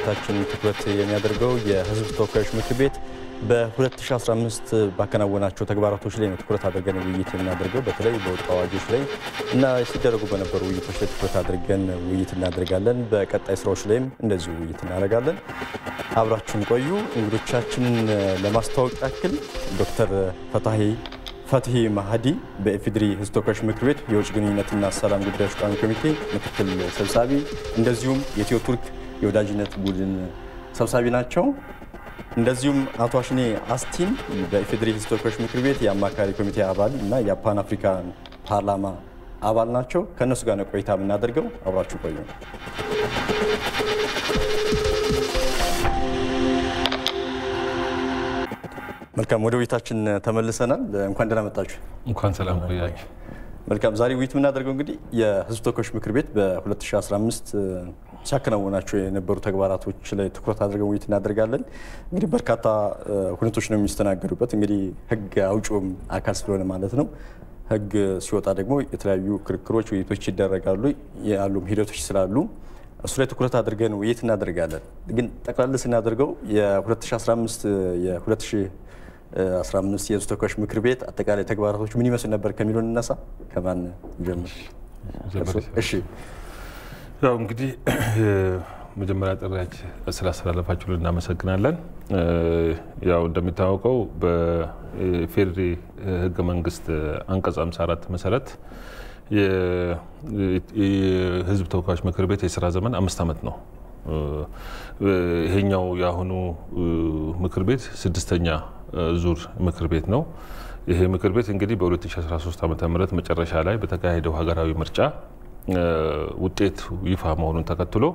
ውይይታችን ትኩረት የሚያደርገው የሕዝብ ተወካዮች ምክር ቤት በ2015 ባከናወናቸው ተግባራቶች ላይ ነው ትኩረት አድርገን ውይይት የምናደርገው። በተለይ በወጡ አዋጆች ላይ እና ሲደረጉ በነበሩ ውይይቶች ላይ ትኩረት አድርገን ውይይት እናደርጋለን። በቀጣይ ስራዎች ላይም እንደዚሁ ውይይት እናደርጋለን። አብራችሁን ቆዩ። እንግዶቻችንን ለማስተዋወቅ ያክል ዶክተር ፈታሄ ፈትሄ ማህዲ በኢፌዴሪ ሕዝብ ተወካዮች ምክር ቤት የውጭ ግንኙነትና ሰላም ጉዳዮች ቋሚ ኮሚቴ ምክትል ሰብሳቢ እንደዚሁም የኢትዮ ቱርክ የወዳጅነት ቡድን ሰብሳቢ ናቸው። እንደዚሁም አቶ አሽኔ አስቲን በኢፌዴሪ ሕዝብ ተወካዮች ምክር ቤት የአማካሪ ኮሚቴ አባል እና የፓን አፍሪካን ፓርላማ አባል ናቸው። ከእነሱ ጋር ነው ቆይታ የምናደርገው። አብራችሁ ቆዩ። መልካም ወደ ውይይታችን ተመልሰናል። እንኳን ደህና መጣችሁ። እንኳን ሰላም ቆያችሁ። መልካም ዛሬ ውይይት የምናደርገው እንግዲህ የህዝብ ተወካዮች ምክር ቤት በ2015 ሲያከናውናቸው የነበሩ ተግባራቶች ላይ ትኩረት አድርገን ውይይት እናደርጋለን። እንግዲህ በርካታ ሁነቶች ነው የሚስተናገዱበት። እንግዲህ ህግ አውጪውም አካል ስለሆነ ማለት ነው። ህግ ሲወጣ ደግሞ የተለያዩ ክርክሮች፣ ውይይቶች ይደረጋሉ። ያሉም ሂደቶች ስላሉ እሱ ላይ ትኩረት አድርገን ውይይት እናደርጋለን። ግን ጠቅላላ ስናደርገው የ2015 15 የህዝብ ተወካዮች ምክር ቤት አጠቃላይ ተግባራቶች ምን ይመስል ነበር ከሚለው እንነሳ። ከማን ጀምር? እሺ ያው እንግዲህ መጀመሪያ ጥሪያች ስላስተላለፋችሁ እናመሰግናለን። ያው እንደሚታወቀው በፌዴሪ ህገ መንግስት አንቀጽ 54 መሰረት የህዝብ ተወካዮች ምክር ቤት የስራ ዘመን አምስት ዓመት ነው። ይሄኛው የአሁኑ ምክር ቤት ስድስተኛ ዙር ምክር ቤት ነው። ይሄ ምክር ቤት እንግዲህ በ2013 ዓ ም መጨረሻ ላይ በተካሄደው ሀገራዊ ምርጫ ውጤት ይፋ መሆኑን ተከትሎ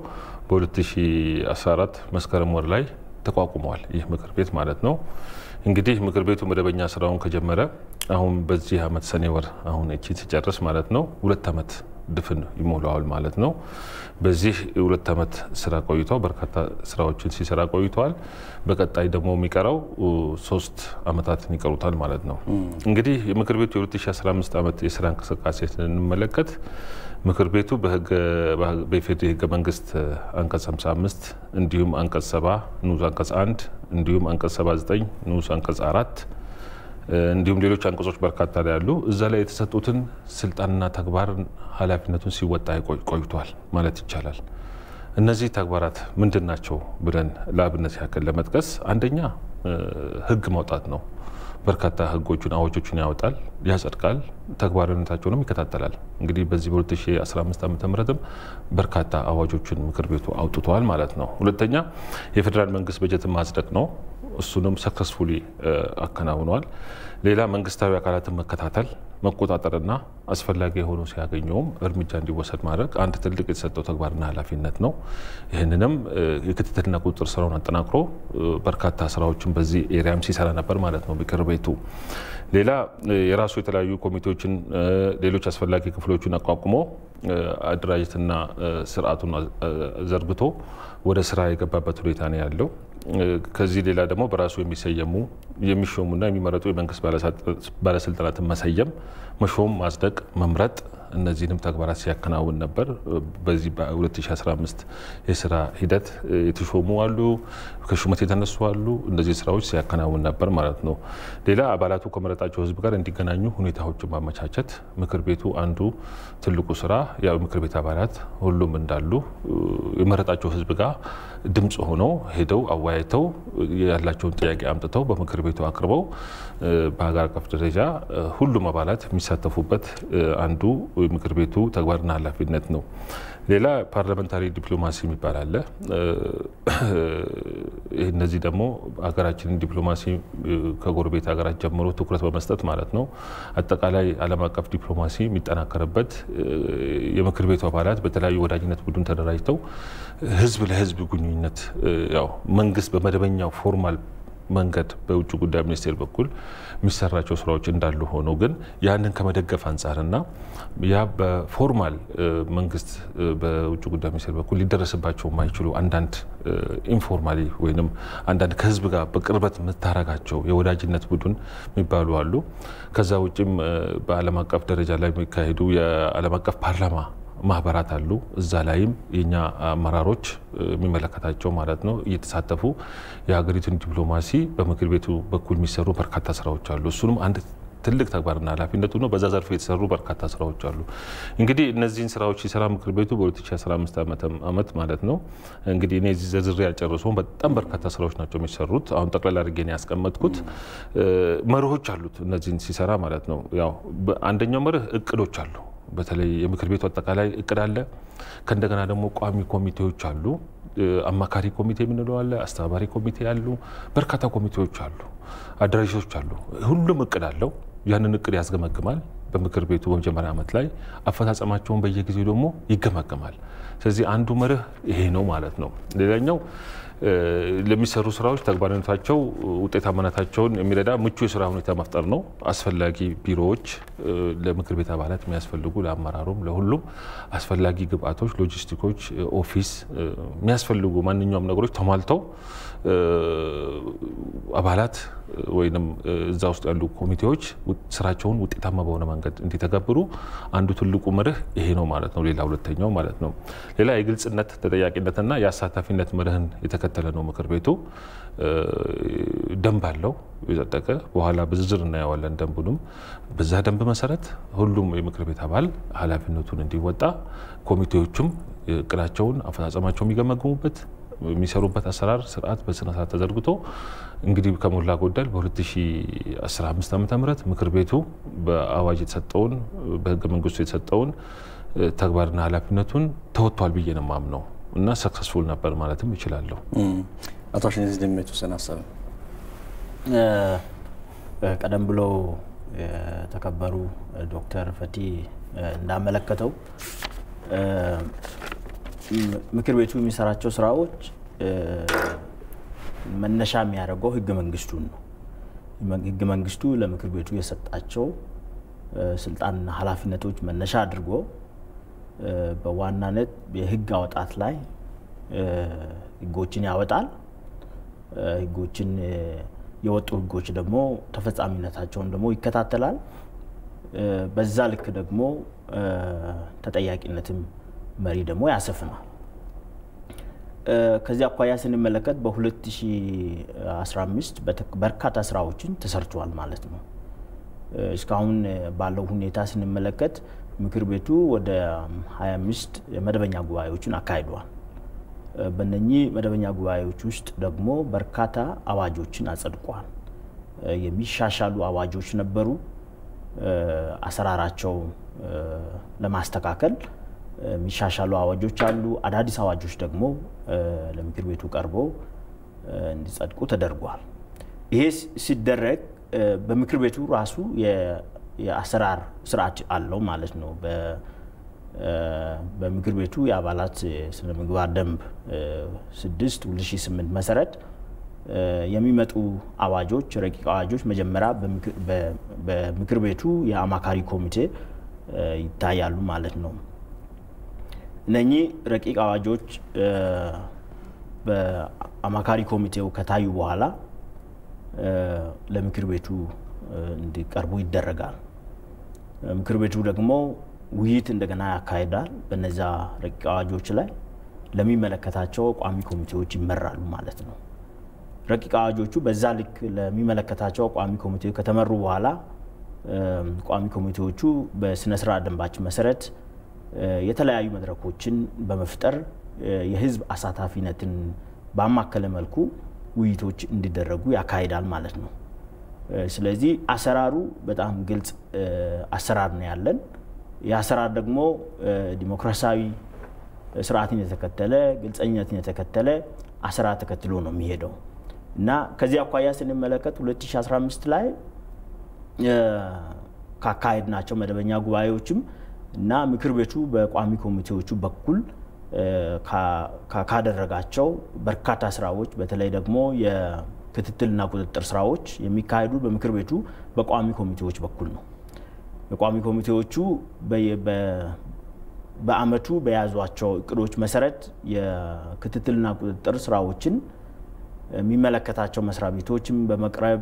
በ2014 መስከረም ወር ላይ ተቋቁሟል። ይህ ምክር ቤት ማለት ነው። እንግዲህ ምክር ቤቱ መደበኛ ስራውን ከጀመረ አሁን በዚህ ዓመት ሰኔ ወር አሁን እቺን ሲጨርስ ማለት ነው ሁለት ዓመት ድፍን ይሞላዋል ማለት ነው። በዚህ ሁለት ዓመት ስራ ቆይተው በርካታ ስራዎችን ሲሰራ ቆይተዋል። በቀጣይ ደግሞ የሚቀረው ሶስት ዓመታትን ይቀሩታል ማለት ነው። እንግዲህ የምክር ቤቱ የ2015 ዓመት የስራ እንቅስቃሴ ስንመለከት ምክር ቤቱ በኢፌዴሪ ህገ መንግስት አንቀጽ 55 እንዲሁም አንቀጽ 70 ንዑስ አንቀጽ 1 እንዲሁም አንቀጽ 79 ንዑስ አንቀጽ 4 እንዲሁም ሌሎች አንቀጾች በርካታ ላይ ያሉ እዛ ላይ የተሰጡትን ስልጣንና ተግባር ኃላፊነቱን ሲወጣ ቆይቷል ማለት ይቻላል። እነዚህ ተግባራት ምንድን ናቸው ብለን ለአብነት ያክል ለመጥቀስ አንደኛ ህግ ማውጣት ነው። በርካታ ህጎቹን አዋጆችን ያወጣል፣ ያጸድቃል፣ ተግባራዊነታቸውንም ይከታተላል። እንግዲህ በዚህ በ2015 ዓ ምትም በርካታ አዋጆችን ምክር ቤቱ አውጥተዋል ማለት ነው። ሁለተኛ የፌዴራል መንግስት በጀትን ማጽደቅ ነው። እሱንም ሰክሰስፉሊ አከናውኗል። ሌላ መንግስታዊ አካላትን መከታተል መቆጣጠርና አስፈላጊ የሆኑ ሲያገኘውም እርምጃ እንዲወሰድ ማድረግ አንድ ትልቅ የተሰጠው ተግባርና ኃላፊነት ነው። ይህንንም የክትትልና ቁጥጥር ስራውን አጠናክሮ በርካታ ስራዎችን በዚህ ኤሪያም ሲሰራ ነበር ማለት ነው ምክር ቤቱ። ሌላ የራሱ የተለያዩ ኮሚቴዎችን፣ ሌሎች አስፈላጊ ክፍሎችን አቋቁሞ አደራጀትና ስርዓቱን ዘርግቶ ወደ ስራ የገባበት ሁኔታ ነው ያለው። ከዚህ ሌላ ደግሞ በራሱ የሚሰየሙ የሚሾሙና የሚመረጡ የመንግስት ባለስልጣናትን መሰየም፣ መሾም፣ ማጽደቅ፣ መምረጥ እነዚህንም ተግባራት ሲያከናውን ነበር። በዚህ በ2015 የስራ ሂደት የተሾሙ አሉ፣ ከሹመት የተነሱ አሉ። እነዚህ ስራዎች ሲያከናውን ነበር ማለት ነው። ሌላ አባላቱ ከመረጣቸው ህዝብ ጋር እንዲገናኙ ሁኔታዎችን ማመቻቸት ምክር ቤቱ አንዱ ትልቁ ስራ ያው ምክር ቤት አባላት ሁሉም እንዳሉ የመረጣቸው ህዝብ ጋር ድምፅ ሆነው ሄደው አወያይተው ያላቸውን ጥያቄ አምጥተው በምክር ቤቱ አቅርበው በሀገር አቀፍ ደረጃ ሁሉም አባላት የሚሳተፉበት አንዱ ምክር ቤቱ ተግባርና ኃላፊነት ነው። ሌላ ፓርላመንታሪ ዲፕሎማሲ የሚባል አለ። እነዚህ ደግሞ ሀገራችንን ዲፕሎማሲ ከጎረቤት ሀገራት ጀምሮ ትኩረት በመስጠት ማለት ነው አጠቃላይ ዓለም አቀፍ ዲፕሎማሲ የሚጠናከርበት የምክር ቤቱ አባላት በተለያዩ ወዳጅነት ቡድን ተደራጅተው ህዝብ ለህዝብ ግንኙነት ያው መንግስት በመደበኛው ፎርማል መንገድ በውጭ ጉዳይ ሚኒስቴር በኩል የሚሰራቸው ስራዎች እንዳሉ ሆነው ግን ያንን ከመደገፍ አንጻርና ያ በፎርማል መንግስት በውጭ ጉዳይ ሚኒስቴር በኩል ሊደረስባቸው የማይችሉ አንዳንድ ኢንፎርማሊ ወይም አንዳንድ ከህዝብ ጋር በቅርበት የምታረጋቸው የወዳጅነት ቡድን የሚባሉ አሉ። ከዛ ውጭም በዓለም አቀፍ ደረጃ ላይ የሚካሄዱ የዓለም አቀፍ ፓርላማ ማህበራት አሉ። እዛ ላይም የኛ አመራሮች የሚመለከታቸው ማለት ነው እየተሳተፉ የሀገሪቱን ዲፕሎማሲ በምክር ቤቱ በኩል የሚሰሩ በርካታ ስራዎች አሉ። እሱንም አንድ ትልቅ ተግባርና ኃላፊነቱ ነው። በዛ ዘርፍ የተሰሩ በርካታ ስራዎች አሉ። እንግዲህ እነዚህን ስራዎች ሲሰራ ምክር ቤቱ በ2015 ዓመት ማለት ነው እንግዲህ እኔ እዚህ ዘርዝሬ ያልጨረሰውን በጣም በርካታ ስራዎች ናቸው የሚሰሩት። አሁን ጠቅላላ አድርጌ ነው ያስቀመጥኩት። መርሆች አሉት እነዚህን ሲሰራ ማለት ነው። ያው አንደኛው መርህ እቅዶች አሉ። በተለይ የምክር ቤቱ አጠቃላይ እቅድ አለ። ከእንደገና ደግሞ ቋሚ ኮሚቴዎች አሉ። አማካሪ ኮሚቴ የምንለው አለ። አስተባባሪ ኮሚቴ አሉ። በርካታ ኮሚቴዎች አሉ። አደራጆች አሉ። ሁሉም እቅድ አለው። ያንን እቅድ ያስገመግማል። በምክር ቤቱ በመጀመሪያ ዓመት ላይ አፈጻጸማቸውን በየጊዜው ደግሞ ይገመገማል። ስለዚህ አንዱ መርህ ይሄ ነው ማለት ነው። ሌላኛው ለሚሰሩ ስራዎች ተግባራዊነታቸው ውጤታማነታቸውን የሚረዳ ምቹ የስራ ሁኔታ መፍጠር ነው። አስፈላጊ ቢሮዎች ለምክር ቤት አባላት የሚያስፈልጉ ለአመራሩም፣ ለሁሉም አስፈላጊ ግብአቶች፣ ሎጂስቲኮች፣ ኦፊስ የሚያስፈልጉ ማንኛውም ነገሮች ተሟልተው አባላት ወይም እዛ ውስጥ ያሉ ኮሚቴዎች ስራቸውን ውጤታማ በሆነ መንገድ እንዲተገብሩ አንዱ ትልቁ መርህ ይሄ ነው ማለት ነው። ሌላ ሁለተኛው ማለት ነው። ሌላ የግልጽነት ተጠያቂነትና የአሳታፊነት መርህን የተከተለ ነው። ምክር ቤቱ ደንብ አለው የጸደቀ በኋላ በዝርዝር እናየዋለን ደንቡንም። በዛ ደንብ መሰረት ሁሉም የምክር ቤት አባል ኃላፊነቱን እንዲወጣ ኮሚቴዎቹም እቅዳቸውን አፈጻጸማቸው የሚገመግሙበት የሚሰሩበት አሰራር ስርዓት በስነ ስርዓት ተዘርግቶ እንግዲህ ከሞላ ጎደል በ2015 ዓ ም ምክር ቤቱ በአዋጅ የተሰጠውን በህገ መንግስቱ የተሰጠውን ተግባርና ኃላፊነቱን ተወጥቷል ብዬ ነው የማምነው እና ሰክሰስፉል ነበር ማለትም ይችላለሁ። አቶ አሸኔ ደግሞ የተወሰነ ሀሳብ ቀደም ብሎ የተከበሩ ዶክተር ፈቲ እንዳመለከተው ምክር ቤቱ የሚሰራቸው ስራዎች መነሻ የሚያደርገው ህገ መንግስቱን ነው። ህገ መንግስቱ ለምክር ቤቱ የሰጣቸው ስልጣንና ኃላፊነቶች መነሻ አድርጎ በዋናነት የህግ አወጣት ላይ ህጎችን ያወጣል። ህጎችን የወጡ ህጎች ደግሞ ተፈጻሚነታቸውን ደግሞ ይከታተላል። በዛ ልክ ደግሞ ተጠያቂነትም መሪ ደግሞ ያሰፍናል። ከዚህ አኳያ ስንመለከት በ2015 በርካታ ስራዎችን ተሰርተዋል ማለት ነው። እስካሁን ባለው ሁኔታ ስንመለከት ምክር ቤቱ ወደ 25 መደበኛ ጉባኤዎችን አካሂደዋል። በነኚህ መደበኛ ጉባኤዎች ውስጥ ደግሞ በርካታ አዋጆችን አጸድቋል። የሚሻሻሉ አዋጆች ነበሩ። አሰራራቸው ለማስተካከል የሚሻሻሉ አዋጆች አሉ። አዳዲስ አዋጆች ደግሞ ለምክር ቤቱ ቀርቦ እንዲጸድቁ ተደርጓል። ይሄ ሲደረግ በምክር ቤቱ ራሱ የአሰራር ስርዓት አለው ማለት ነው። በምክር ቤቱ የአባላት ስነ ምግባር ደንብ 6 2008 መሰረት የሚመጡ አዋጆች፣ ረቂቅ አዋጆች መጀመሪያ በምክር ቤቱ የአማካሪ ኮሚቴ ይታያሉ ማለት ነው። እነኚህ ረቂቅ አዋጆች በአማካሪ ኮሚቴው ከታዩ በኋላ ለምክር ቤቱ እንዲቀርቡ ይደረጋል። ምክር ቤቱ ደግሞ ውይይት እንደገና ያካሂዳል። በነዛ ረቂቅ አዋጆች ላይ ለሚመለከታቸው ቋሚ ኮሚቴዎች ይመራሉ ማለት ነው። ረቂቅ አዋጆቹ በዛ ልክ ለሚመለከታቸው ቋሚ ኮሚቴዎች ከተመሩ በኋላ ቋሚ ኮሚቴዎቹ በስነ ስርዓት ደንባችን መሰረት የተለያዩ መድረኮችን በመፍጠር የህዝብ አሳታፊነትን ባማከለ መልኩ ውይይቶች እንዲደረጉ ያካሂዳል ማለት ነው። ስለዚህ አሰራሩ በጣም ግልጽ አሰራር ነው ያለን። የአሰራር ደግሞ ዲሞክራሲያዊ ስርዓትን የተከተለ ግልጸኝነትን የተከተለ አሰራር ተከትሎ ነው የሚሄደው እና ከዚህ አኳያ ስንመለከት 2015 ላይ ካካሄድ ናቸው መደበኛ ጉባኤዎችም እና ምክር ቤቱ በቋሚ ኮሚቴዎቹ በኩል ካደረጋቸው በርካታ ስራዎች በተለይ ደግሞ የክትትልና ቁጥጥር ስራዎች የሚካሄዱ በምክር ቤቱ በቋሚ ኮሚቴዎች በኩል ነው። የቋሚ ኮሚቴዎቹ በአመቱ በያዟቸው እቅዶች መሰረት የክትትልና ቁጥጥር ስራዎችን የሚመለከታቸው መስሪያ ቤቶችም በመቅረብ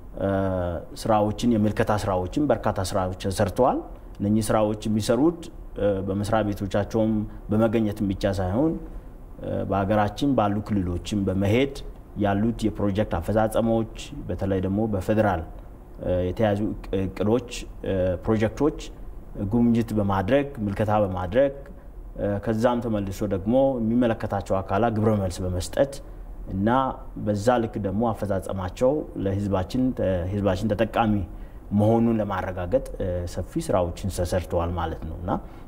ስራዎችን የምልከታ ስራዎችን በርካታ ስራዎች ተሰርተዋል። እነኚህ ስራዎች የሚሰሩት በመስሪያ ቤቶቻቸውም በመገኘትም ብቻ ሳይሆን በሀገራችን ባሉ ክልሎችም በመሄድ ያሉት የፕሮጀክት አፈጻጸሞች በተለይ ደግሞ በፌዴራል የተያዙ እቅዶች፣ ፕሮጀክቶች ጉብኝት በማድረግ ምልከታ በማድረግ ከዛም ተመልሶ ደግሞ የሚመለከታቸው አካላት ግብረ መልስ በመስጠት እና በዛ ልክ ደግሞ አፈጻጸማቸው ለህዝባችን ህዝባችን ተጠቃሚ መሆኑን ለማረጋገጥ ሰፊ ስራዎችን ተሰርተዋል ማለት ነው እና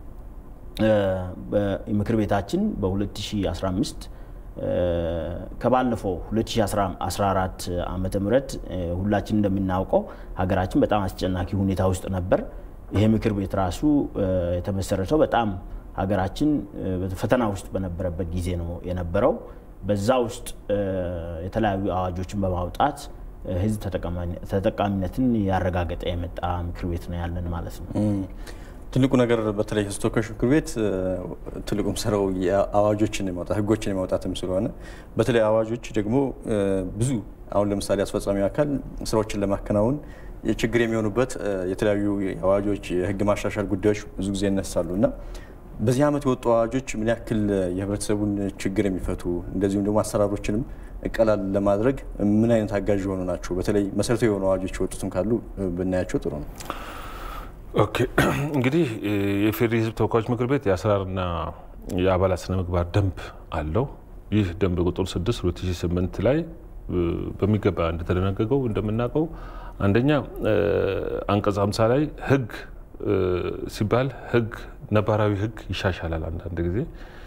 ምክር ቤታችን በ2015 ከባለፈው 2014 ዓመተ ምህረት ሁላችን እንደምናውቀው ሀገራችን በጣም አስጨናቂ ሁኔታ ውስጥ ነበር። ይሄ ምክር ቤት ራሱ የተመሰረተው በጣም ሀገራችን ፈተና ውስጥ በነበረበት ጊዜ ነው የነበረው። በዛ ውስጥ የተለያዩ አዋጆችን በማውጣት ህዝብ ተጠቃሚነትን ያረጋገጠ የመጣ ምክር ቤት ነው ያለን ማለት ነው። ትልቁ ነገር በተለይ ህዝብ ተወካዮች ምክር ቤት ትልቁም ስራው አዋጆችን የማውጣት ህጎችን የማውጣትም ስለሆነ በተለይ አዋጆች ደግሞ ብዙ አሁን ለምሳሌ አስፈጻሚ አካል ስራዎችን ለማከናወን ችግር የሚሆኑበት የተለያዩ አዋጆች፣ የህግ ማሻሻል ጉዳዮች ብዙ ጊዜ ይነሳሉ እና በዚህ ዓመት የወጡ አዋጆች ምን ያክል የህብረተሰቡን ችግር የሚፈቱ እንደዚሁም ደግሞ አሰራሮችንም ቀላል ለማድረግ ምን አይነት አጋዥ የሆኑ ናቸው? በተለይ መሰረታዊ የሆኑ አዋጆች የወጡትም ካሉ ብናያቸው ጥሩ ነው። ኦኬ እንግዲህ የፌዴሪ ህዝብ ተወካዮች ምክር ቤት የአሰራርና የአባላት ስነ ምግባር ደንብ አለው። ይህ ደንብ ቁጥር 6 2008 ላይ በሚገባ እንደተደነገገው እንደምናውቀው አንደኛ አንቀጽ 50 ላይ ህግ ሲባል ህግ ነባራዊ ህግ ይሻሻላል። አንዳንድ ጊዜ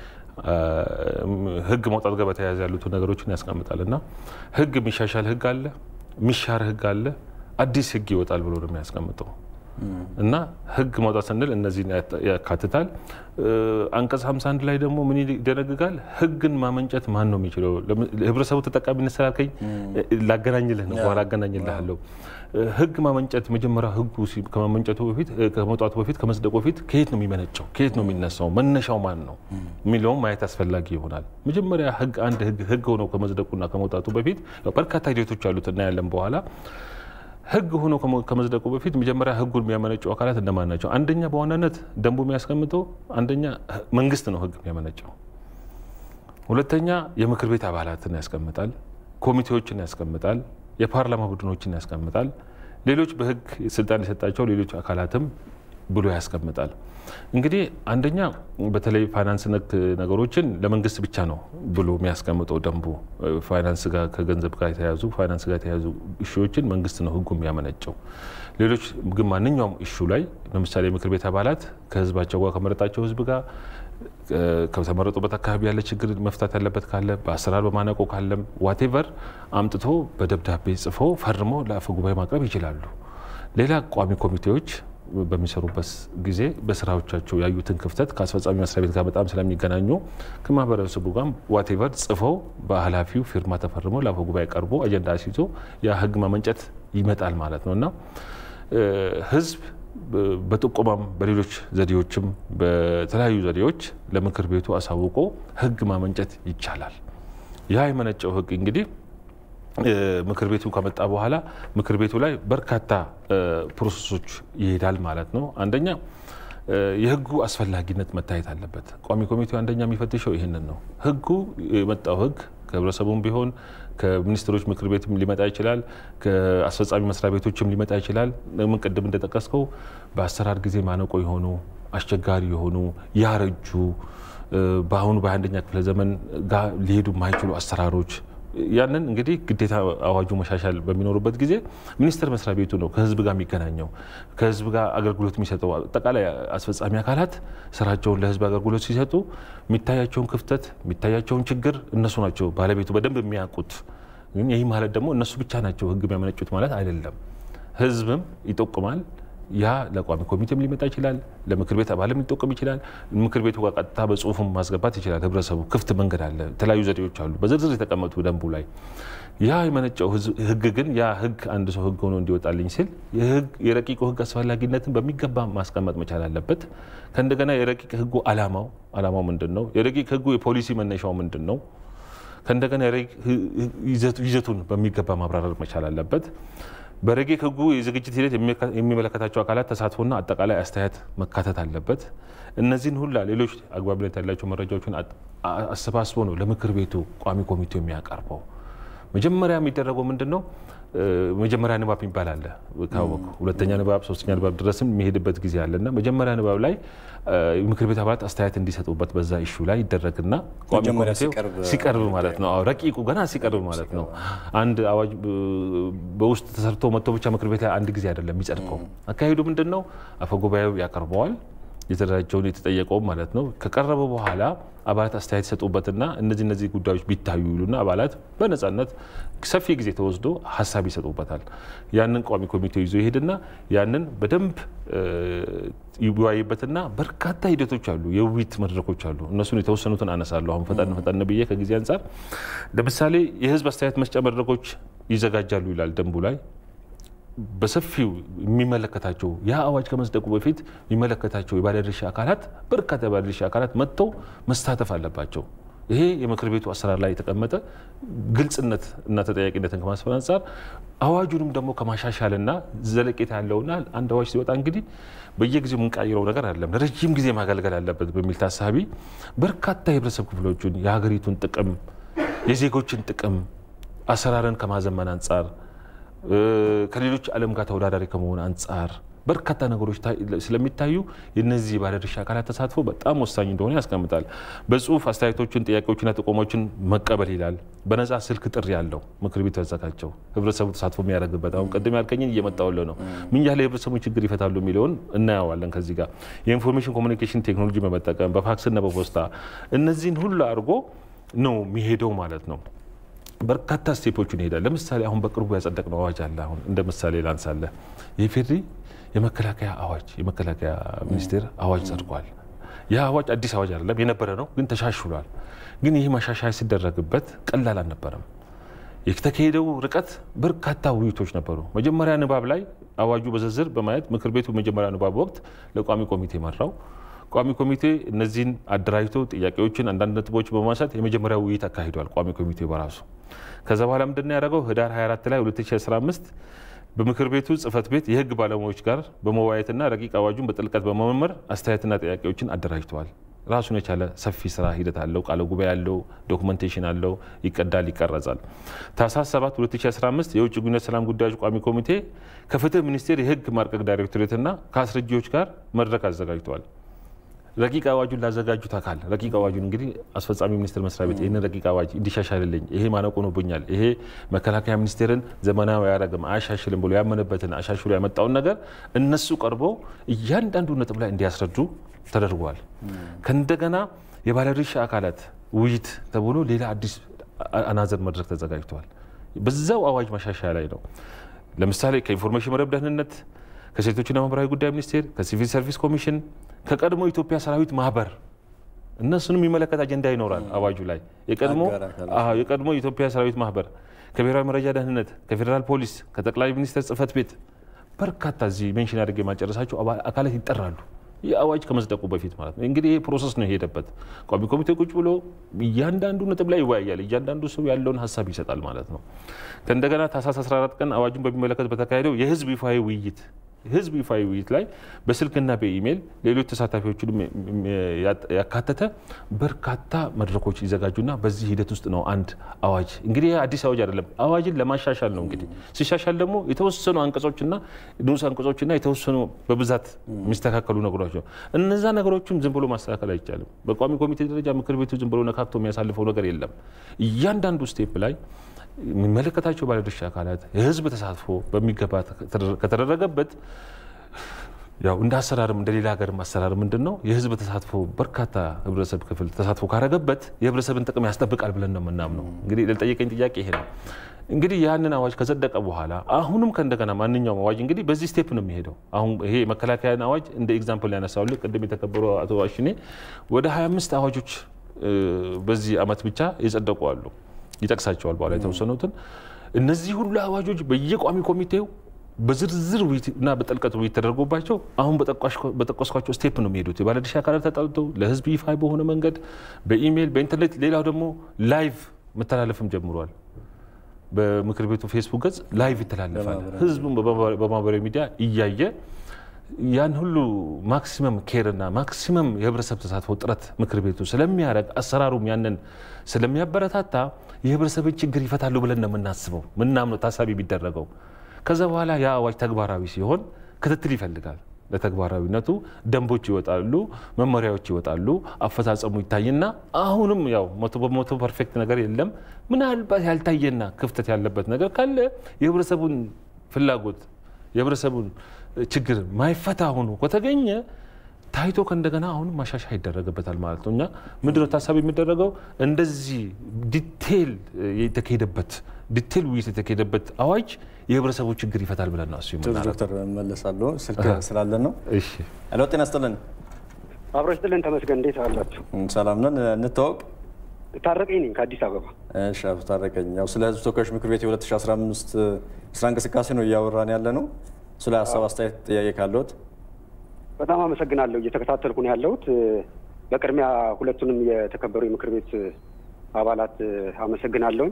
ህግ መውጣት ጋር በተያያዘ ያሉትን ነገሮችን ያስቀምጣል እና ህግ የሚሻሻል ህግ አለ፣ የሚሻር ህግ አለ፣ አዲስ ህግ ይወጣል ብሎ ነው የሚያስቀምጠው እና ህግ ማውጣት ስንል እነዚህን ያካትታል። አንቀጽ 51 ላይ ደግሞ ምን ይደነግጋል? ህግን ማመንጨት ማን ነው የሚችለው? ህብረተሰቡ ተጠቃሚነት ስላልከኝ ላገናኝልህ ነው፣ በኋላ አገናኝልሃለሁ። ህግ ማመንጨት መጀመሪያ ህጉ ከማመንጨቱ በፊት ከመውጣቱ በፊት ከመጽደቁ በፊት ከየት ነው የሚመነጨው? ከየት ነው የሚነሳው? መነሻው ማን ነው የሚለውም ማየት አስፈላጊ ይሆናል። መጀመሪያ ህግ አንድ ህግ ሆኖ ከመጽደቁና ከመውጣቱ በፊት በርካታ ሂደቶች አሉት እናያለን በኋላ ህግ ሆኖ ከመጽደቁ በፊት መጀመሪያ ህጉን የሚያመነጩ አካላት እነማን ናቸው? አንደኛ በዋናነት ደንቡ የሚያስቀምጠው አንደኛ መንግስት ነው ህግ የሚያመነጨው። ሁለተኛ የምክር ቤት አባላትን ያስቀምጣል፣ ኮሚቴዎችን ያስቀምጣል፣ የፓርላማ ቡድኖችን ያስቀምጣል። ሌሎች በህግ ስልጣን የሰጣቸው ሌሎች አካላትም ብሎ ያስቀምጣል። እንግዲህ አንደኛ በተለይ ፋይናንስ ነክ ነገሮችን ለመንግስት ብቻ ነው ብሎ የሚያስቀምጠው ደንቡ። ፋይናንስ ጋር ከገንዘብ ጋር የተያዙ ፋይናንስ ጋር የተያዙ እሹዎችን መንግስት ነው ህጉ የሚያመነጨው። ሌሎች ግን ማንኛውም እሹ ላይ ለምሳሌ የምክር ቤት አባላት ከህዝባቸው ጋር ከመረጣቸው ህዝብ ጋር ከተመረጡበት አካባቢ ያለ ችግር መፍታት ያለበት ካለ በአሰራር በማነቆ ካለም ዋቴቨር አምጥቶ በደብዳቤ ጽፎ ፈርሞ ለአፈ ጉባኤ ማቅረብ ይችላሉ። ሌላ ቋሚ ኮሚቴዎች በሚሰሩበት ጊዜ በስራዎቻቸው ያዩትን ክፍተት ከአስፈጻሚ መስሪያ ቤት ጋር በጣም ስለሚገናኙ ከማህበረሰቡ ጋር ዋቴቨር ጽፈው በኃላፊው ፊርማ ተፈርመው ለአፈ ጉባኤ ቀርቦ አጀንዳ አስይዞ ያ ህግ ማመንጨት ይመጣል ማለት ነው እና ህዝብ በጥቆማም በሌሎች ዘዴዎችም በተለያዩ ዘዴዎች ለምክር ቤቱ አሳውቆ ህግ ማመንጨት ይቻላል። ያ የመነጨው ህግ እንግዲህ ምክር ቤቱ ከመጣ በኋላ ምክር ቤቱ ላይ በርካታ ፕሮሰሶች ይሄዳል ማለት ነው። አንደኛ የህጉ አስፈላጊነት መታየት አለበት። ቋሚ ኮሚቴው አንደኛ የሚፈትሸው ይህንን ነው። ህጉ የመጣው ህግ ከህብረተሰቡም ቢሆን ከሚኒስትሮች ምክር ቤትም ሊመጣ ይችላል፣ ከአስፈጻሚ መስሪያ ቤቶችም ሊመጣ ይችላል። ምን ቅድም እንደጠቀስከው በአሰራር ጊዜ ማነቆ የሆኑ አስቸጋሪ የሆኑ ያረጁ በአሁኑ በአንደኛ ክፍለ ዘመን ጋር ሊሄዱ የማይችሉ አሰራሮች ያንን እንግዲህ ግዴታ አዋጁ መሻሻል በሚኖሩበት ጊዜ ሚኒስቴር መስሪያ ቤቱ ነው ከህዝብ ጋር የሚገናኘው ከህዝብ ጋር አገልግሎት የሚሰጠው አጠቃላይ አስፈጻሚ አካላት ስራቸውን ለህዝብ አገልግሎት ሲሰጡ የሚታያቸውን ክፍተት የሚታያቸውን ችግር እነሱ ናቸው ባለቤቱ በደንብ የሚያውቁት። ግን ይህ ማለት ደግሞ እነሱ ብቻ ናቸው ህግ የሚያመነጩት ማለት አይደለም። ህዝብም ይጠቁማል። ያ ለቋሚ ኮሚቴም ሊመጣ ይችላል፣ ለምክር ቤት አባልም ሊጠቁም ይችላል። ምክር ቤቱ ጋር ቀጥታ በጽሁፍም ማስገባት ይችላል። ህብረተሰቡ ክፍት መንገድ አለ፣ የተለያዩ ዘዴዎች አሉ በዝርዝር የተቀመጡ ደንቡ ላይ። ያ የመነጨው ህግ ግን ያ ህግ አንድ ሰው ህግ ሆኖ እንዲወጣልኝ ሲል የረቂቁ ህግ አስፈላጊነትን በሚገባ ማስቀመጥ መቻል አለበት። ከእንደገና የረቂቅ ህጉ አላማው አላማው ምንድን ነው? የረቂቅ ህጉ የፖሊሲ መነሻው ምንድን ነው? ከእንደገና ይዘቱን በሚገባ ማብራራት መቻል አለበት። በረቂቅ ሕጉ የዝግጅት ሂደት የሚመለከታቸው አካላት ተሳትፎና አጠቃላይ አስተያየት መካተት አለበት። እነዚህን ሁላ ሌሎች አግባብነት ያላቸው መረጃዎችን አሰባስቦ ነው ለምክር ቤቱ ቋሚ ኮሚቴው የሚያቀርበው። መጀመሪያ የሚደረገው ምንድን ነው? መጀመሪያ ንባብ የሚባል አለ ካወቁ ሁለተኛ ንባብ ሶስተኛ ንባብ ድረስም የሚሄድበት ጊዜ አለ እና መጀመሪያ ንባብ ላይ ምክር ቤት አባላት አስተያየት እንዲሰጡበት በዛ ኢሹ ላይ ይደረግና ቋሚ ኮሚቴው ሲቀርብ ማለት ነው። ረቂቁ ገና ሲቀርብ ማለት ነው። አንድ አዋጅ በውስጥ ተሰርቶ መጥቶ ብቻ ምክር ቤት ላይ አንድ ጊዜ አይደለም የሚጸድቀው። አካሄዱ ምንድን ነው? አፈጉባኤው ያቀርበዋል የተደራጀውን የተጠየቀውም ማለት ነው። ከቀረበ በኋላ አባላት አስተያየት ይሰጡበትና እነዚህ እነዚህ ጉዳዮች ቢታዩ ይሉና አባላት በነጻነት ሰፊ ጊዜ ተወስዶ ሀሳብ ይሰጡበታል። ያንን ቋሚ ኮሚቴው ይዞ ይሄድና ያንን በደንብ ይወያይበትና በርካታ ሂደቶች አሉ፣ የውይይት መድረኮች አሉ። እነሱን የተወሰኑትን አነሳለሁ አሁን ፈጠን ፈጠን ብዬ ከጊዜ አንጻር። ለምሳሌ የህዝብ አስተያየት መስጫ መድረኮች ይዘጋጃሉ ይላል ደንቡ ላይ በሰፊው የሚመለከታቸው ያ አዋጅ ከመጽደቁ በፊት የሚመለከታቸው የባለድርሻ አካላት በርካታ የባለድርሻ አካላት መጥተው መሳተፍ አለባቸው። ይሄ የምክር ቤቱ አሰራር ላይ የተቀመጠ ግልጽነት እና ተጠያቂነትን ከማስፈን አንጻር አዋጁንም ደግሞ ከማሻሻልና ዘለቄታ ያለውና አንድ አዋጅ ሲወጣ እንግዲህ በየጊዜው የምንቃይረው ነገር አይደለም፣ ለረጅም ጊዜ ማገልገል አለበት በሚል ታሳቢ በርካታ የህብረተሰብ ክፍሎችን የሀገሪቱን ጥቅም የዜጎችን ጥቅም አሰራርን ከማዘመን አንጻር ከሌሎች ዓለም ጋር ተወዳዳሪ ከመሆን አንጻር በርካታ ነገሮች ስለሚታዩ የነዚህ ባለድርሻ አካላት ተሳትፎ በጣም ወሳኝ እንደሆነ ያስቀምጣል። በጽሁፍ አስተያየቶችን፣ ጥያቄዎችና ጥቆሞችን መቀበል ይላል። በነጻ ስልክ ጥሪ ያለው ምክር ቤቱ ያዘጋጀው ህብረተሰቡ ተሳትፎ የሚያደርግበት አሁን ቅድም ያልከኝን እየመጣሁልህ ነው። ምን ያህል የህብረተሰቡን ችግር ይፈታሉ የሚለውን እናየዋለን። ከዚህ ጋር የኢንፎርሜሽን ኮሚኒኬሽን ቴክኖሎጂ በመጠቀም በፋክስና በፖስታ እነዚህን ሁሉ አድርጎ ነው የሚሄደው ማለት ነው። በርካታ ስቴፖችን ይሄዳል። ለምሳሌ አሁን በቅርቡ ያጸደቅነው አዋጅ አለ። አሁን እንደ ምሳሌ ላንሳለ የፌድሪ የመከላከያ አዋጅ የመከላከያ ሚኒስቴር አዋጅ ጸድቋል። ይህ አዋጅ አዲስ አዋጅ አይደለም፣ የነበረ ነው፣ ግን ተሻሽሏል። ግን ይህ ማሻሻያ ሲደረግበት ቀላል አልነበረም። የተካሄደው ርቀት በርካታ ውይይቶች ነበሩ። መጀመሪያ ንባብ ላይ አዋጁ በዝርዝር በማየት ምክር ቤቱ መጀመሪያ ንባብ ወቅት ለቋሚ ኮሚቴ መራው። ቋሚ ኮሚቴ እነዚህን አደራጅቶ ጥያቄዎችን አንዳንድ ነጥቦች በማንሳት የመጀመሪያ ውይይት አካሂዷል። ቋሚ ኮሚቴ በራሱ ከዛ በኋላ ምንድን ያደረገው ህዳር 24 ላይ 2015 በምክር ቤቱ ጽህፈት ቤት የህግ ባለሙያዎች ጋር በመወያየትና ረቂቅ አዋጁን በጥልቀት በመመርመር አስተያየትና ጥያቄዎችን አደራጅተዋል። ራሱን የቻለ ሰፊ ስራ ሂደት አለው። ቃለ ጉባኤ አለው፣ ዶክመንቴሽን አለው፣ ይቀዳል፣ ይቀረጻል። ታህሳስ 7 2015 የውጭ ግንኙነት ሰላም ጉዳዮች ቋሚ ኮሚቴ ከፍትህ ሚኒስቴር የህግ ማርቀቅ ዳይሬክቶሬትና ከአስረጂዎች ጋር መድረክ አዘጋጅተዋል። ረቂቅ አዋጁን ላዘጋጁት አካል ረቂቅ አዋጁን እንግዲህ አስፈጻሚ ሚኒስቴር መስሪያ ቤት ይህንን ረቂቅ አዋጅ እንዲሻሻልልኝ ይሄ ማነቆ ሆኖብኛል፣ ይሄ መከላከያ ሚኒስቴርን ዘመናዊ አያደርግም አያሻሽልም ብሎ ያመነበትን አሻሽሎ ያመጣውን ነገር እነሱ ቀርበው እያንዳንዱ ነጥብ ላይ እንዲያስረዱ ተደርጓል። ከእንደገና የባለድርሻ አካላት ውይይት ተብሎ ሌላ አዲስ አናዘር መድረክ ተዘጋጅተዋል። በዛው አዋጅ ማሻሻያ ላይ ነው። ለምሳሌ ከኢንፎርሜሽን መረብ ደህንነት ከሴቶችና ማህበራዊ ጉዳይ ሚኒስቴር፣ ከሲቪል ሰርቪስ ኮሚሽን፣ ከቀድሞ ኢትዮጵያ ሰራዊት ማህበር እነሱንም የሚመለከት አጀንዳ ይኖራል አዋጁ ላይ የቀድሞ የኢትዮጵያ ሰራዊት ማህበር፣ ከብሔራዊ መረጃ ደህንነት፣ ከፌዴራል ፖሊስ፣ ከጠቅላይ ሚኒስትር ጽህፈት ቤት በርካታ እዚህ ሜንሽን አድርጌ የማጨረሳቸው አካላት ይጠራሉ። ይህ አዋጅ ከመጽደቁ በፊት ማለት ነው። እንግዲህ ይሄ ፕሮሰስ ነው የሄደበት። ቋሚ ኮሚቴ ቁጭ ብሎ እያንዳንዱ ነጥብ ላይ ይወያያል። እያንዳንዱ ሰው ያለውን ሀሳብ ይሰጣል ማለት ነው። ከእንደገና ታህሳስ 14 ቀን አዋጁን በሚመለከት በተካሄደው የህዝብ ይፋዊ ውይይት ህዝብ ይፋዊ ውይይት ላይ በስልክና በኢሜይል ሌሎች ተሳታፊዎችንም ያካተተ በርካታ መድረኮች ይዘጋጁና በዚህ ሂደት ውስጥ ነው አንድ አዋጅ እንግዲህ አዲስ አዋጅ አይደለም፣ አዋጅን ለማሻሻል ነው። እንግዲህ ሲሻሻል ደግሞ የተወሰኑ አንቀጾችና ንዑስ አንቀጾችና የተወሰኑ በብዛት የሚስተካከሉ ነገሮች ነው። እነዛ ነገሮችም ዝም ብሎ ማስተካከል አይቻልም። በቋሚ ኮሚቴ ደረጃ ምክር ቤቱ ዝም ብሎ ነካክቶ የሚያሳልፈው ነገር የለም። እያንዳንዱ ስቴፕ ላይ የሚመለከታቸው ባለድርሻ አካላት የህዝብ ተሳትፎ በሚገባ ከተደረገበት ያው እንደ አሰራርም እንደ ሌላ ሀገርም አሰራር ምንድን ነው የህዝብ ተሳትፎ በርካታ ህብረተሰብ ክፍል ተሳትፎ ካረገበት የህብረተሰብን ጥቅም ያስጠብቃል ብለን ነው የምናምነው። እንግዲህ ለጠየቀኝ ጥያቄ ይሄ ነው። እንግዲህ ያንን አዋጅ ከጸደቀ በኋላ አሁንም ከእንደገና ማንኛውም አዋጅ እንግዲህ በዚህ ስቴፕ ነው የሚሄደው። አሁን ይሄ መከላከያን አዋጅ እንደ ኤግዛምፕል ያነሳውልህ ቅድም የተከበሩ አቶ አሽኔ ወደ 25 አዋጆች በዚህ አመት ብቻ የጸደቁ አሉ። ይጠቅሳቸዋል በኋላ የተወሰኑትን። እነዚህ ሁሉ አዋጆች በየቋሚ ኮሚቴው በዝርዝር እና በጥልቀት ውይይት ተደርጎባቸው አሁን በጠቀስኳቸው ስቴፕ ነው የሚሄዱት። የባለድርሻ አካላት ተጣልተው ለህዝብ ይፋ በሆነ መንገድ በኢሜይል በኢንተርኔት፣ ሌላው ደግሞ ላይቭ መተላለፍም ጀምሯል። በምክር ቤቱ ፌስቡክ ገጽ ላይቭ ይተላለፋል። ህዝቡም በማህበራዊ ሚዲያ እያየ ያን ሁሉ ማክሲመም ኬርና ማክሲመም የህብረተሰብ ተሳትፎ ጥረት ምክር ቤቱ ስለሚያደርግ አሰራሩም ያንን ስለሚያበረታታ የህብረተሰብን ችግር ይፈታሉ ብለን ነው የምናስበው ምናምነው ታሳቢ ቢደረገው። ከዛ በኋላ ያ አዋጅ ተግባራዊ ሲሆን ክትትል ይፈልጋል። ለተግባራዊነቱ ደንቦች ይወጣሉ፣ መመሪያዎች ይወጣሉ፣ አፈጻጸሙ ይታይና አሁንም ያው መቶ በመቶ ፐርፌክት ነገር የለም። ምናልባት ያልታየና ክፍተት ያለበት ነገር ካለ የህብረተሰቡን ፍላጎት የህብረተሰቡን ችግር ማይፈታ ሆኖ ከተገኘ ታይቶ ከእንደገና አሁንም ማሻሻያ ይደረግበታል ማለት ነው። እኛ ምንድነው ታሳቢ የሚደረገው እንደዚህ ዲቴል የተካሄደበት ዲቴል ውይይት የተካሄደበት አዋጅ የህብረተሰቡ ችግር ይፈታል ብለን ነው እሱ ዶክተር መለሳለሁ ስልክ ስላለን ነው። እሺ ሄሎ፣ ጤና ይስጥልን። አብሮ ይስጥልን። ተመስገን። እንዴት አላችሁ? ሰላም ነን። እንታወቅ። ታረቀኝ ነኝ ከአዲስ አበባ። እሺ፣ አቶ ታረቀኝ፣ ያው ስለ ህዝብ ተወካዮች ምክር ቤት የ2015 ስራ እንቅስቃሴ ነው እያወራን ያለ ነው። ስለ ሀሳብ አስተያየት፣ ጥያቄ ካለዎት? በጣም አመሰግናለሁ። እየተከታተልኩ ነው ያለሁት። በቅድሚያ ሁለቱንም የተከበሩ የምክር ቤት አባላት አመሰግናለሁኝ።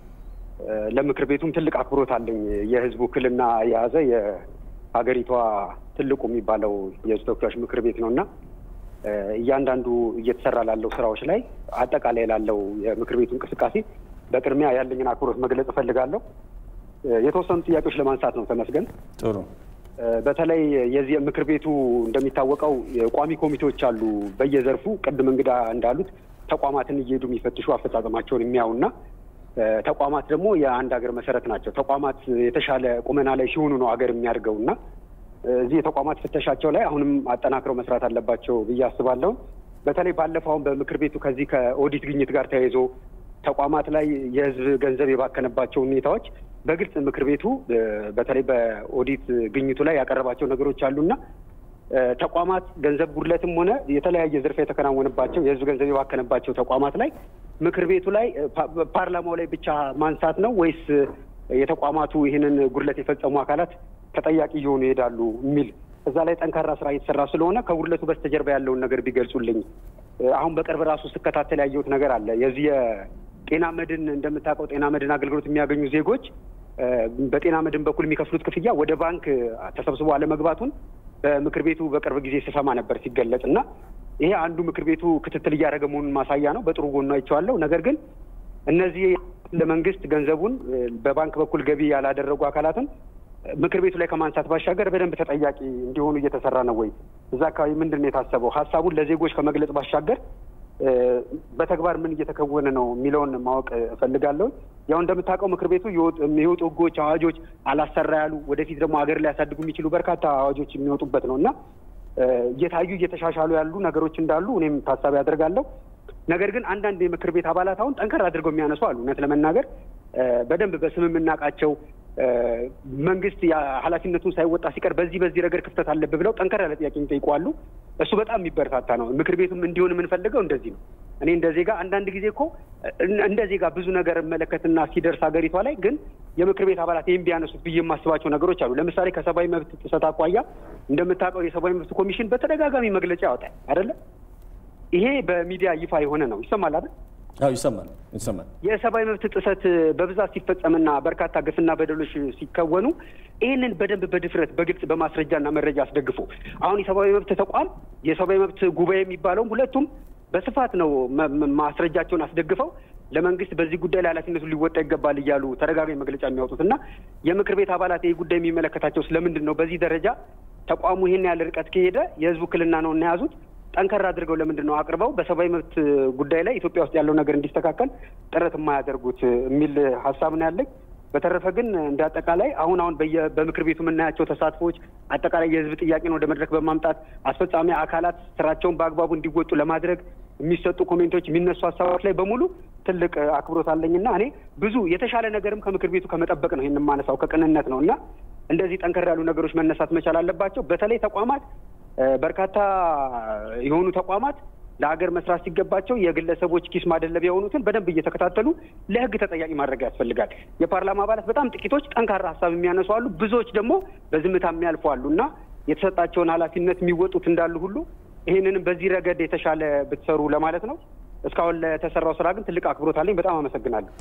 ለምክር ቤቱም ትልቅ አክብሮት አለኝ። የህዝብ ውክልና የያዘ የሀገሪቷ ትልቁ የሚባለው የህዝብ ተወካዮች ምክር ቤት ነው እና እያንዳንዱ እየተሰራ ላለው ስራዎች ላይ አጠቃላይ ላለው የምክር ቤቱ እንቅስቃሴ በቅድሚያ ያለኝን አክብሮት መግለጽ እፈልጋለሁ። የተወሰኑ ጥያቄዎች ለማንሳት ነው። ተመስገን ጥሩ። በተለይ የዚህ ምክር ቤቱ እንደሚታወቀው ቋሚ ኮሚቴዎች አሉ በየዘርፉ ቅድም እንግዳ እንዳሉት ተቋማትን እየሄዱ የሚፈትሹ አፈጻጸማቸውን የሚያዩና ተቋማት ደግሞ የአንድ ሀገር መሰረት ናቸው። ተቋማት የተሻለ ቁመና ላይ ሲሆኑ ነው ሀገር የሚያድገው እና እዚህ የተቋማት ፍተሻቸው ላይ አሁንም አጠናክረው መስራት አለባቸው ብዬ አስባለሁ። በተለይ ባለፈው አሁን በምክር ቤቱ ከዚህ ከኦዲት ግኝት ጋር ተያይዞ ተቋማት ላይ የህዝብ ገንዘብ የባከነባቸው ሁኔታዎች በግልጽ ምክር ቤቱ በተለይ በኦዲት ግኝቱ ላይ ያቀረባቸው ነገሮች አሉና ተቋማት ገንዘብ ጉድለትም ሆነ የተለያየ ዝርፊያ የተከናወነባቸው የህዝብ ገንዘብ የባከነባቸው ተቋማት ላይ ምክር ቤቱ ላይ ፓርላማው ላይ ብቻ ማንሳት ነው ወይስ የተቋማቱ ይህንን ጉድለት የፈጸሙ አካላት ተጠያቂ እየሆኑ ይሄዳሉ የሚል እዛ ላይ ጠንካራ ስራ እየተሰራ ስለሆነ ከጉድለቱ በስተጀርባ ያለውን ነገር ቢገልጹልኝ። አሁን በቅርብ ራሱ ስከታተል ያየሁት ነገር አለ። የዚህ የጤና መድን እንደምታውቀው ጤና መድን አገልግሎት የሚያገኙ ዜጎች በጤና መድን በኩል የሚከፍሉት ክፍያ ወደ ባንክ ተሰብስቦ አለመግባቱን በምክር ቤቱ በቅርብ ጊዜ ስሰማ ነበር ሲገለጽ እና ይሄ አንዱ ምክር ቤቱ ክትትል እያደረገ መሆኑን ማሳያ ነው። በጥሩ ጎኑ አይቼዋለሁ። ነገር ግን እነዚህ ለመንግስት ገንዘቡን በባንክ በኩል ገቢ ያላደረጉ አካላትን ምክር ቤቱ ላይ ከማንሳት ባሻገር በደንብ ተጠያቂ እንዲሆኑ እየተሰራ ነው ወይ? እዛ አካባቢ ምንድን ነው የታሰበው? ሀሳቡን ለዜጎች ከመግለጽ ባሻገር በተግባር ምን እየተከወነ ነው የሚለውን ማወቅ እፈልጋለሁ። ያው እንደምታውቀው ምክር ቤቱ የሚወጡ ህጎች፣ አዋጆች አላሰራ ያሉ ወደፊት ደግሞ ሀገር ሊያሳድጉ የሚችሉ በርካታ አዋጆች የሚወጡበት ነው እና እየታዩ እየተሻሻሉ ያሉ ነገሮች እንዳሉ እኔም ታሳቢ አደርጋለሁ። ነገር ግን አንዳንድ የምክር ቤት አባላት አሁን ጠንከር አድርገው የሚያነሱ አሉ። እውነት ለመናገር በደንብ በስም የምናውቃቸው መንግስት ኃላፊነቱን ሳይወጣ ሲቀር በዚህ በዚህ ረገድ ክፍተት አለብህ ብለው ጠንከር ያለ ጥያቄ የሚጠይቋሉ። እሱ በጣም የሚበረታታ ነው። ምክር ቤቱም እንዲሆን የምንፈልገው እንደዚህ ነው። እኔ እንደ ዜጋ አንዳንድ ጊዜ እኮ እንደ ዜጋ ብዙ ነገር መለከትና ሲደርስ ሀገሪቷ ላይ ግን የምክር ቤት አባላት ይህም ቢያነሱት ብዬ የማስባቸው ነገሮች አሉ። ለምሳሌ ከሰብአዊ መብት ጥሰት አኳያ እንደምታውቀው የሰብአዊ መብት ኮሚሽን በተደጋጋሚ መግለጫ ያወጣል አይደለም? ይሄ በሚዲያ ይፋ የሆነ ነው። ይሰማል አይደል? አዎ ይሰማል ይሰማል። የሰብአዊ መብት ጥሰት በብዛት ሲፈጸምና በርካታ ግፍና በደሎች ሲከወኑ ይህንን በደንብ በድፍረት በግልጽ በማስረጃና መረጃ አስደግፎ አሁን የሰብአዊ መብት ተቋም የሰብአዊ መብት ጉባኤ የሚባለውም ሁለቱም በስፋት ነው ማስረጃቸውን አስደግፈው ለመንግስት በዚህ ጉዳይ ላይ ኃላፊነቱን ሊወጣ ይገባል እያሉ ተደጋጋሚ መግለጫ የሚያወጡት እና የምክር ቤት አባላት ይህ ጉዳይ የሚመለከታቸው ስለምንድን ነው? በዚህ ደረጃ ተቋሙ ይህን ያህል ርቀት ከሄደ የህዝብ ውክልና ነው እና የያዙት ጠንከር አድርገው ለምንድን ነው አቅርበው በሰብአዊ መብት ጉዳይ ላይ ኢትዮጵያ ውስጥ ያለው ነገር እንዲስተካከል ጥረት የማያደርጉት የሚል ሀሳብ ነው ያለኝ። በተረፈ ግን እንደ አጠቃላይ አሁን አሁን በምክር ቤቱ የምናያቸው ተሳትፎዎች አጠቃላይ የህዝብ ጥያቄን ወደ መድረክ በማምጣት አስፈጻሚ አካላት ስራቸውን በአግባቡ እንዲወጡ ለማድረግ የሚሰጡ ኮሜንቶች፣ የሚነሱ ሀሳቦች ላይ በሙሉ ትልቅ አክብሮት አለኝና እኔ ብዙ የተሻለ ነገርም ከምክር ቤቱ ከመጠበቅ ነው ይህን የማነሳው ከቅንነት ነው እና እንደዚህ ጠንከር ያሉ ነገሮች መነሳት መቻል አለባቸው። በተለይ ተቋማት በርካታ የሆኑ ተቋማት ለሀገር መስራት ሲገባቸው የግለሰቦች ኪስ ማደለቢያ የሆኑትን በደንብ እየተከታተሉ ለህግ ተጠያቂ ማድረግ ያስፈልጋል። የፓርላማ አባላት በጣም ጥቂቶች ጠንካራ ሀሳብ የሚያነሱ አሉ፣ ብዙዎች ደግሞ በዝምታ የሚያልፉ አሉ እና የተሰጣቸውን ኃላፊነት የሚወጡት እንዳሉ ሁሉ ይህንንም በዚህ ረገድ የተሻለ ብትሰሩ ለማለት ነው። እስካሁን ለተሰራው ስራ ግን ትልቅ አክብሮት አለኝ። በጣም አመሰግናለሁ።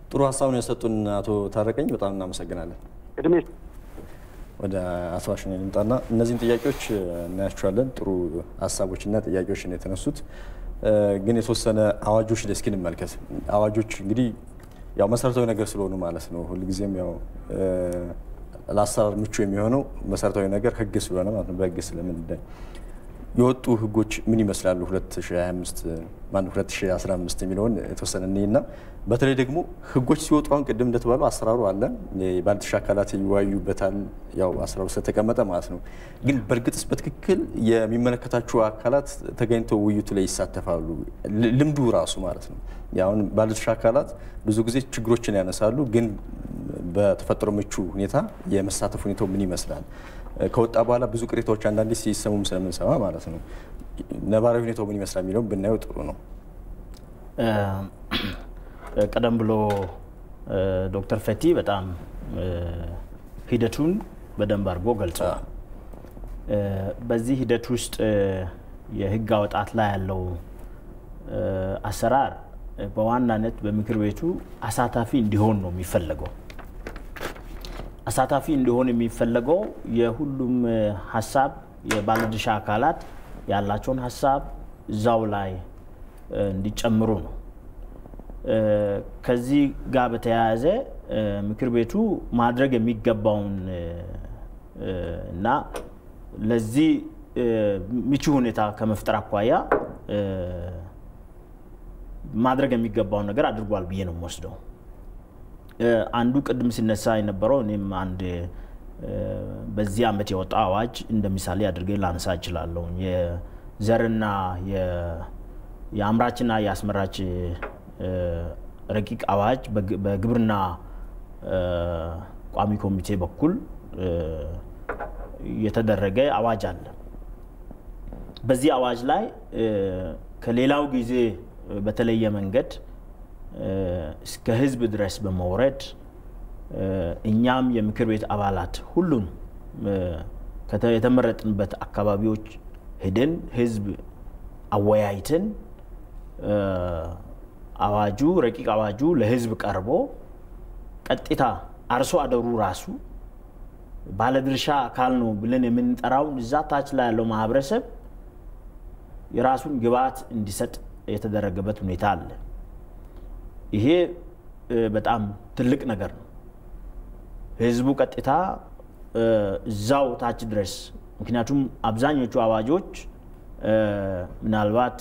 ጥሩ ሀሳብ ነው የሰጡን አቶ ታረቀኝ፣ በጣም እናመሰግናለን። እድሜ ወደ አቶ አሽኔ ልምጣና እነዚህን ጥያቄዎች እናያቸዋለን። ጥሩ ሀሳቦችና ጥያቄዎች ነው የተነሱት። ግን የተወሰነ አዋጆች ላይ እስኪ እንመልከት። አዋጆች እንግዲህ ያው መሰረታዊ ነገር ስለሆኑ ማለት ነው ሁልጊዜም ያው ለአሰራር ምቹ የሚሆነው መሰረታዊ ነገር ህግ ስለሆነ ማለት ነው። በህግ ስለምንዳኝ የወጡ ህጎች ምን ይመስላሉ 2025 ማነው 2015 የሚለውን የተወሰነ እኔና በተለይ ደግሞ ህጎች ሲወጡ አሁን ቅድም እንደተባለው አሰራሩ አለ፣ የባለድርሻ አካላት ይወያዩበታል፣ ያው አሰራሩ ስለተቀመጠ ማለት ነው። ግን በእርግጥስ በትክክል የሚመለከታቸው አካላት ተገኝተው ውይይቱ ላይ ይሳተፋሉ? ልምዱ ራሱ ማለት ነው። አሁን ባለድርሻ አካላት ብዙ ጊዜ ችግሮችን ያነሳሉ፣ ግን በተፈጠረው ምቹ ሁኔታ የመሳተፍ ሁኔታው ምን ይመስላል? ከወጣ በኋላ ብዙ ቅሬታዎች አንዳንዴ ሲሰሙም ስለምንሰማ ማለት ነው። ነባራዊ ሁኔታው ምን ይመስላል የሚለውም ብናየው ጥሩ ነው። ቀደም ብሎ ዶክተር ፈቲ በጣም ሂደቱን በደንብ አድርጎ ገልጸዋል። በዚህ ሂደት ውስጥ የህግ አወጣት ላይ ያለው አሰራር በዋናነት በምክር ቤቱ አሳታፊ እንዲሆን ነው የሚፈለገው። አሳታፊ እንዲሆን የሚፈለገው የሁሉም ሀሳብ የባለድርሻ አካላት ያላቸውን ሀሳብ እዛው ላይ እንዲጨምሩ ነው። ከዚህ ጋር በተያያዘ ምክር ቤቱ ማድረግ የሚገባውን እና ለዚህ ምቹ ሁኔታ ከመፍጠር አኳያ ማድረግ የሚገባውን ነገር አድርጓል ብዬ ነው የምወስደው። አንዱ ቅድም ሲነሳ የነበረው እኔም አንድ በዚህ ዓመት የወጣ አዋጅ እንደ ምሳሌ አድርጌ ላነሳ እችላለሁ። የዘርና የአምራችና የአስመራች ረቂቅ አዋጅ በግብርና ቋሚ ኮሚቴ በኩል የተደረገ አዋጅ አለ። በዚህ አዋጅ ላይ ከሌላው ጊዜ በተለየ መንገድ እስከ ሕዝብ ድረስ በመውረድ እኛም የምክር ቤት አባላት ሁሉም የተመረጥንበት አካባቢዎች ሄደን ሕዝብ አወያይተን አዋጁ ረቂቅ አዋጁ ለሕዝብ ቀርቦ ቀጥታ አርሶ አደሩ ራሱ ባለድርሻ አካል ነው ብለን የምንጠራውን እዛ ታች ላይ ያለው ማህበረሰብ የራሱን ግብዓት እንዲሰጥ የተደረገበት ሁኔታ አለ። ይሄ በጣም ትልቅ ነገር ነው። ህዝቡ ቀጥታ እዛው ታች ድረስ ምክንያቱም አብዛኞቹ አዋጆች ምናልባት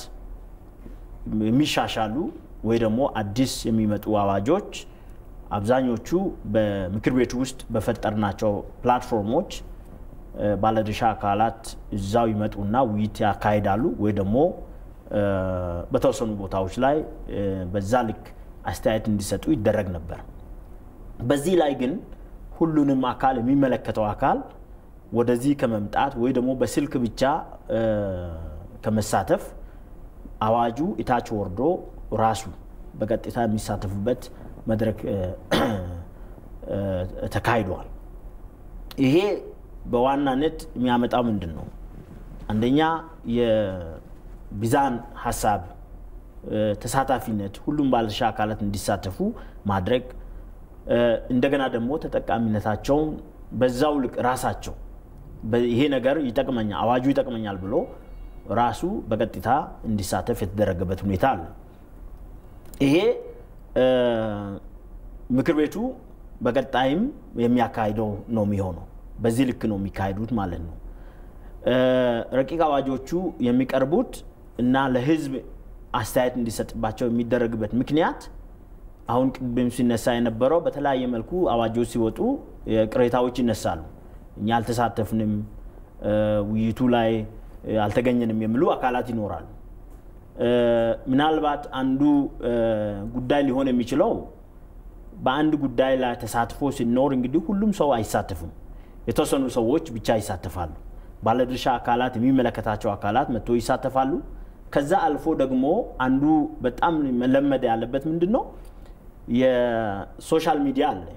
የሚሻሻሉ ወይ ደግሞ አዲስ የሚመጡ አዋጆች አብዛኞቹ በምክር ቤቱ ውስጥ በፈጠርናቸው ፕላትፎርሞች ባለድርሻ አካላት እዛው ይመጡና ውይይት ያካሂዳሉ ወይ ደግሞ በተወሰኑ ቦታዎች ላይ በዛ ልክ አስተያየት እንዲሰጡ ይደረግ ነበር። በዚህ ላይ ግን ሁሉንም አካል የሚመለከተው አካል ወደዚህ ከመምጣት ወይ ደግሞ በስልክ ብቻ ከመሳተፍ አዋጁ እታች ወርዶ ራሱ በቀጥታ የሚሳተፉበት መድረክ ተካሂዷል። ይሄ በዋናነት የሚያመጣው ምንድን ነው? አንደኛ የቢዛን ሀሳብ ተሳታፊነት፣ ሁሉም ባለድርሻ አካላት እንዲሳተፉ ማድረግ እንደገና ደግሞ ተጠቃሚነታቸውን በዛው ልክ ራሳቸው ይሄ ነገር ይጠቅመኛል፣ አዋጁ ይጠቅመኛል ብሎ ራሱ በቀጥታ እንዲሳተፍ የተደረገበት ሁኔታ አለ። ይሄ ምክር ቤቱ በቀጣይም የሚያካሂደው ነው የሚሆነው። በዚህ ልክ ነው የሚካሄዱት ማለት ነው። ረቂቅ አዋጆቹ የሚቀርቡት እና ለሕዝብ አስተያየት እንዲሰጥባቸው የሚደረግበት ምክንያት አሁን ቅድም ሲነሳ የነበረው በተለያየ መልኩ አዋጆች ሲወጡ ቅሬታዎች ይነሳሉ። እኛ አልተሳተፍንም፣ ውይይቱ ላይ አልተገኘንም የሚሉ አካላት ይኖራሉ። ምናልባት አንዱ ጉዳይ ሊሆን የሚችለው በአንድ ጉዳይ ላይ ተሳትፎ ሲኖር እንግዲህ ሁሉም ሰው አይሳተፍም። የተወሰኑ ሰዎች ብቻ ይሳተፋሉ። ባለድርሻ አካላት የሚመለከታቸው አካላት መጥቶ ይሳተፋሉ። ከዛ አልፎ ደግሞ አንዱ በጣም መለመድ ያለበት ምንድን ነው? የሶሻል ሚዲያ አለ፣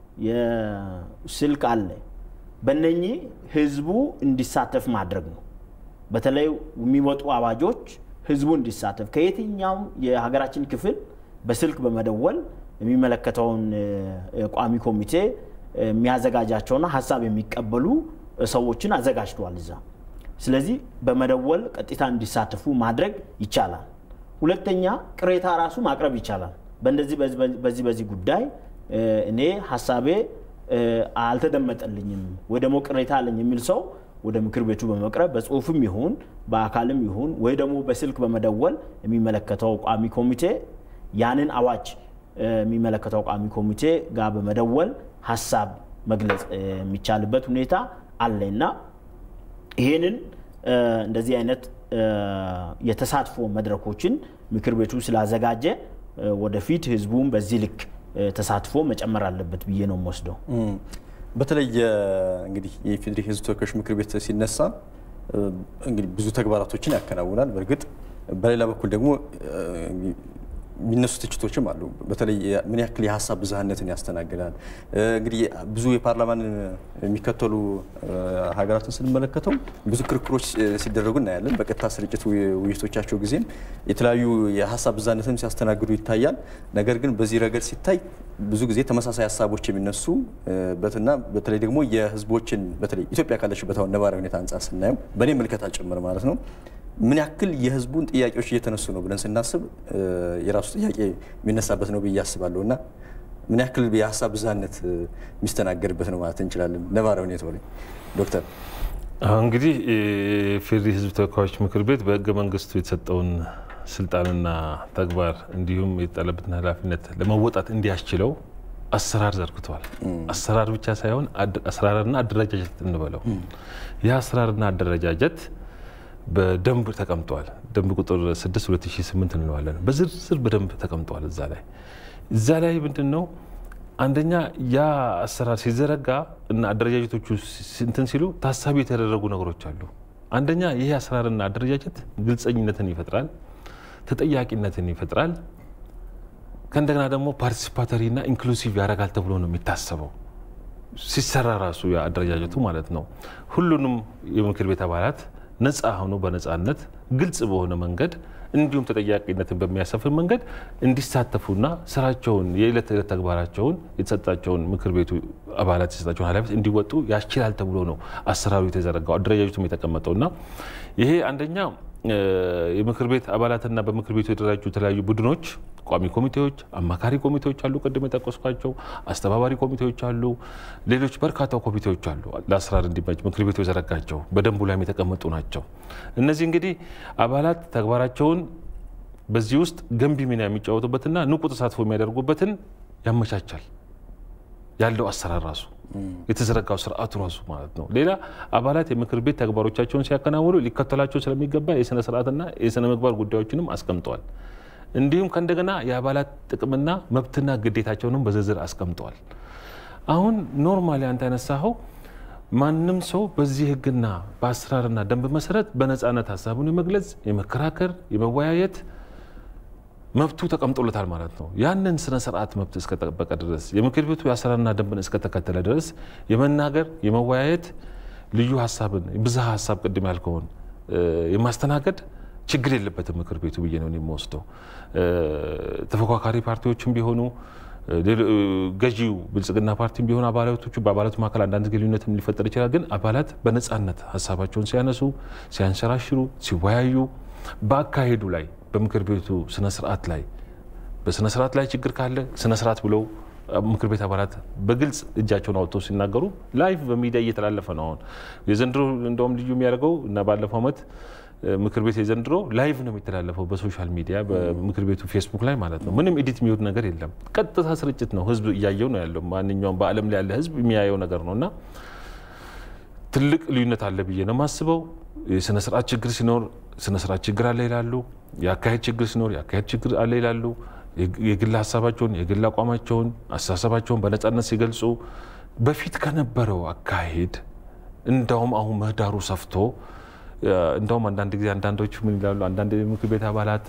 የስልክ አለ። በእነኚህ ህዝቡ እንዲሳተፍ ማድረግ ነው። በተለይ የሚወጡ አዋጆች ህዝቡ እንዲሳተፍ ከየትኛውም የሀገራችን ክፍል በስልክ በመደወል የሚመለከተውን ቋሚ ኮሚቴ የሚያዘጋጃቸውና ሀሳብ የሚቀበሉ ሰዎችን አዘጋጅተዋል እዛ። ስለዚህ በመደወል ቀጥታ እንዲሳተፉ ማድረግ ይቻላል። ሁለተኛ ቅሬታ ራሱ ማቅረብ ይቻላል። በእንደዚህ በዚህ በዚህ ጉዳይ እኔ ሀሳቤ አልተደመጠልኝም ወይ ደግሞ ቅሬታ አለኝ የሚል ሰው ወደ ምክር ቤቱ በመቅረብ በጽሁፍም ይሁን በአካልም ይሁን ወይ ደግሞ በስልክ በመደወል የሚመለከተው ቋሚ ኮሚቴ ያንን አዋጅ የሚመለከተው ቋሚ ኮሚቴ ጋር በመደወል ሀሳብ መግለጽ የሚቻልበት ሁኔታ አለ እና ይህንን እንደዚህ አይነት የተሳትፎ መድረኮችን ምክር ቤቱ ስላዘጋጀ ወደፊት ህዝቡም በዚህ ልክ ተሳትፎ መጨመር አለበት ብዬ ነው የምወስደው። በተለይ እንግዲህ የኢፌዴሪ ህዝብ ተወካዮች ምክር ቤት ሲነሳ እንግዲህ ብዙ ተግባራቶችን ያከናውናል። በእርግጥ በሌላ በኩል ደግሞ የሚነሱ ትችቶችም አሉ። በተለይ ምን ያክል የሀሳብ ብዝሃነትን ያስተናግዳል። እንግዲህ ብዙ የፓርላማን የሚከተሉ ሀገራትን ስንመለከተው ብዙ ክርክሮች ሲደረጉ እናያለን። በቀጥታ ስርጭት ውይይቶቻቸው ጊዜም የተለያዩ የሀሳብ ብዝሃነትን ሲያስተናግዱ ይታያል። ነገር ግን በዚህ ረገድ ሲታይ ብዙ ጊዜ ተመሳሳይ ሀሳቦች የሚነሱ በትና በተለይ ደግሞ የህዝቦችን በተለይ ኢትዮጵያ ካለችበት አሁን ነባራዊ ሁኔታ አንጻር ስናየው በእኔ ምልከታ ጭምር ማለት ነው ምን ያክል የህዝቡን ጥያቄዎች እየተነሱ ነው ብለን ስናስብ የራሱ ጥያቄ የሚነሳበት ነው ብዬ አስባለሁ እና ምን ያክል የሀሳብ ብዝሃነት የሚስተናገድበት ነው ማለት እንችላለን ነባራዊ ሁኔታው ላይ ዶክተር እንግዲህ የፌዴሪ ህዝብ ተወካዮች ምክር ቤት በህገ መንግስቱ የተሰጠውን ስልጣንና ተግባር እንዲሁም የተጣለበትን ኃላፊነት ለመወጣት እንዲያስችለው አሰራር ዘርግቷል። አሰራር ብቻ ሳይሆን አሰራርና አደረጃጀት እንበለው። ይህ አሰራርና አደረጃጀት በደንብ ተቀምጧል። ደንብ ቁጥር 6 2008 እንለዋለን። በዝርዝር በደንብ ተቀምጧል። እዛ ላይ እዛ ላይ ምንድን ነው አንደኛ ያ አሰራር ሲዘረጋ እና አደረጃጀቶቹ እንትን ሲሉ ታሳቢ የተደረጉ ነገሮች አሉ። አንደኛ ይህ አሰራርና አደረጃጀት ግልጸኝነትን ይፈጥራል፣ ተጠያቂነትን ይፈጥራል። ከእንደገና ደግሞ ፓርቲሲፓተሪና ኢንክሉሲቭ ያደርጋል ተብሎ ነው የሚታሰበው ሲሰራ ራሱ አደረጃጀቱ ማለት ነው። ሁሉንም የምክር ቤት አባላት ነፃ ሆኖ በነፃነት ግልጽ በሆነ መንገድ እንዲሁም ተጠያቂነትን በሚያሰፍን መንገድ እንዲሳተፉና ስራቸውን የዕለት ተዕለት ተግባራቸውን የተሰጣቸውን ምክር ቤቱ አባላት የተሰጣቸውን ኃላፊነት እንዲወጡ ያስችላል ተብሎ ነው አሰራሩ የተዘረጋው አደረጃጀቱም የተቀመጠው እና ይሄ አንደኛ የምክር ቤት አባላትና በምክር ቤቱ የተደራጁ የተለያዩ ቡድኖች ቋሚ ኮሚቴዎች፣ አማካሪ ኮሚቴዎች አሉ፣ ቅድም የጠቀስኳቸው አስተባባሪ ኮሚቴዎች አሉ፣ ሌሎች በርካታ ኮሚቴዎች አሉ። ለአሰራር እንዲመች ምክር ቤቱ የዘረጋቸው በደንቡ ላይም የተቀመጡ ናቸው። እነዚህ እንግዲህ አባላት ተግባራቸውን በዚህ ውስጥ ገንቢ ሚና የሚጫወቱበትና ንቁ ተሳትፎ የሚያደርጉበትን ያመቻቻል ያለው አሰራር ራሱ የተዘረጋው ስርዓቱ ራሱ ማለት ነው። ሌላ አባላት የምክር ቤት ተግባሮቻቸውን ሲያከናውኑ ሊከተላቸው ስለሚገባ የስነ ስርዓትና የስነ ምግባር ጉዳዮችንም አስቀምጠዋል። እንዲሁም ከእንደገና የአባላት ጥቅምና መብትና ግዴታቸውንም በዝርዝር አስቀምጠዋል። አሁን ኖርማሊ አንተ ያነሳኸው ማንም ሰው በዚህ ህግና በአሰራርና ደንብ መሰረት በነፃነት ሀሳቡን የመግለጽ የመከራከር፣ የመወያየት መብቱ ተቀምጦለታል ማለት ነው። ያንን ስነ ስርዓት መብት እስከጠበቀ ድረስ የምክር ቤቱ የአሰራርና ደንብን እስከተከተለ ድረስ የመናገር የመወያየት ልዩ ሀሳብን ብዝሃ ሀሳብ ቅድም ያልከውን የማስተናገድ ችግር የለበትም ምክር ቤቱ ብዬ ነው የሚወስደው። ተፎካካሪ ፓርቲዎችም ቢሆኑ ገዢው ብልጽግና ፓርቲም ቢሆኑ አባላቶቹ በአባላቱ መካከል አንዳንድ ልዩነትም ሊፈጠር ይችላል። ግን አባላት በነፃነት ሀሳባቸውን ሲያነሱ፣ ሲያንሸራሽሩ፣ ሲወያዩ በአካሄዱ ላይ በምክር ቤቱ ስነ ስርዓት ላይ በስነ ስርዓት ላይ ችግር ካለ ስነ ስርዓት ብለው ምክር ቤት አባላት በግልጽ እጃቸውን አውጥተው ሲናገሩ ላይቭ በሚዲያ እየተላለፈ ነው። አሁን የዘንድሮ እንደውም ልዩ የሚያደርገው እና ባለፈው ዓመት ምክር ቤት የዘንድሮ ላይቭ ነው የሚተላለፈው በሶሻል ሚዲያ በምክር ቤቱ ፌስቡክ ላይ ማለት ነው። ምንም ኤዲት የሚሆን ነገር የለም። ቀጥታ ስርጭት ነው። ህዝብ እያየው ነው ያለው። ማንኛውም በዓለም ላይ ያለ ህዝብ የሚያየው ነገር ነው እና ትልቅ ልዩነት አለ ብዬ ነው የማስበው። የስነ ስርዓት ችግር ሲኖር ስነ ስርዓት ችግር አለ ይላሉ። የአካሄድ ችግር ሲኖር የአካሄድ ችግር አለ ይላሉ። የግል ሀሳባቸውን የግል አቋማቸውን አስተሳሰባቸውን በነፃነት ሲገልጹ በፊት ከነበረው አካሄድ እንዳውም አሁን ምህዳሩ ሰፍቶ እንደውም አንዳንድ ጊዜ አንዳንዶቹ ምን ይላሉ? አንዳንድ የምክር ቤት አባላት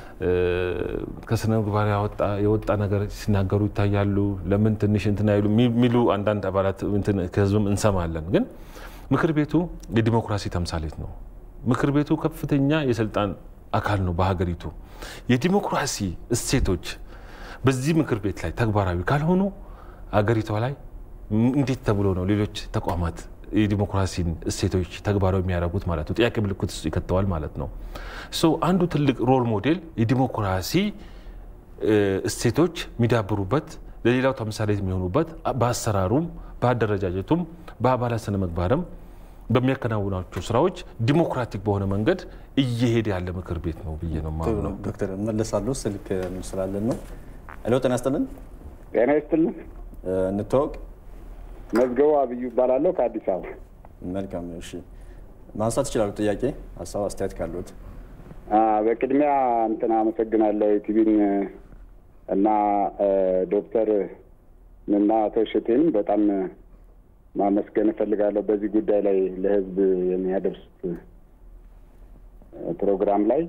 ከስነ ምግባር የወጣ ነገር ሲናገሩ ይታያሉ። ለምን ትንሽ እንትን አይሉ የሚሉ አንዳንድ አባላት ከህዝብም እንሰማለን። ግን ምክር ቤቱ የዲሞክራሲ ተምሳሌት ነው። ምክር ቤቱ ከፍተኛ የስልጣን አካል ነው በሀገሪቱ። የዲሞክራሲ እሴቶች በዚህ ምክር ቤት ላይ ተግባራዊ ካልሆኑ አገሪቷ ላይ እንዴት ተብሎ ነው ሌሎች ተቋማት የዲሞክራሲን እሴቶች ተግባራዊ የሚያደርጉት ማለት ነው? ጥያቄ ምልክት ውስጥ ይከተዋል ማለት ነው። አንዱ ትልቅ ሮል ሞዴል የዲሞክራሲ እሴቶች የሚዳብሩበት ለሌላው ተምሳሌት የሚሆኑበት በአሰራሩም በአደረጃጀቱም በአባላት ስነ ምግባርም በሚያከናውናቸው ስራዎች ዲሞክራቲክ በሆነ መንገድ እየሄደ ያለ ምክር ቤት ነው ብዬ ነው የማምነው። ዶክተር እመለሳለሁ። ስልክ ስላለን ነው። ሄሎ፣ ጤና ይስጥልን። ጤና ይስጥልን። እንተዋወቅ። መዝገቡ አብዩ ይባላለሁ ከአዲስ አበባ። መልካም። እሺ፣ ማንሳት ይችላሉ። ጥያቄ፣ ሀሳብ፣ አስተያየት ካሉት በቅድሚያ እንትን አመሰግናለሁ ቲቪን እና ዶክተር እና አቶ እሸቴንም በጣም ማመስገን እፈልጋለሁ። በዚህ ጉዳይ ላይ ለህዝብ የሚያደርሱት ፕሮግራም ላይ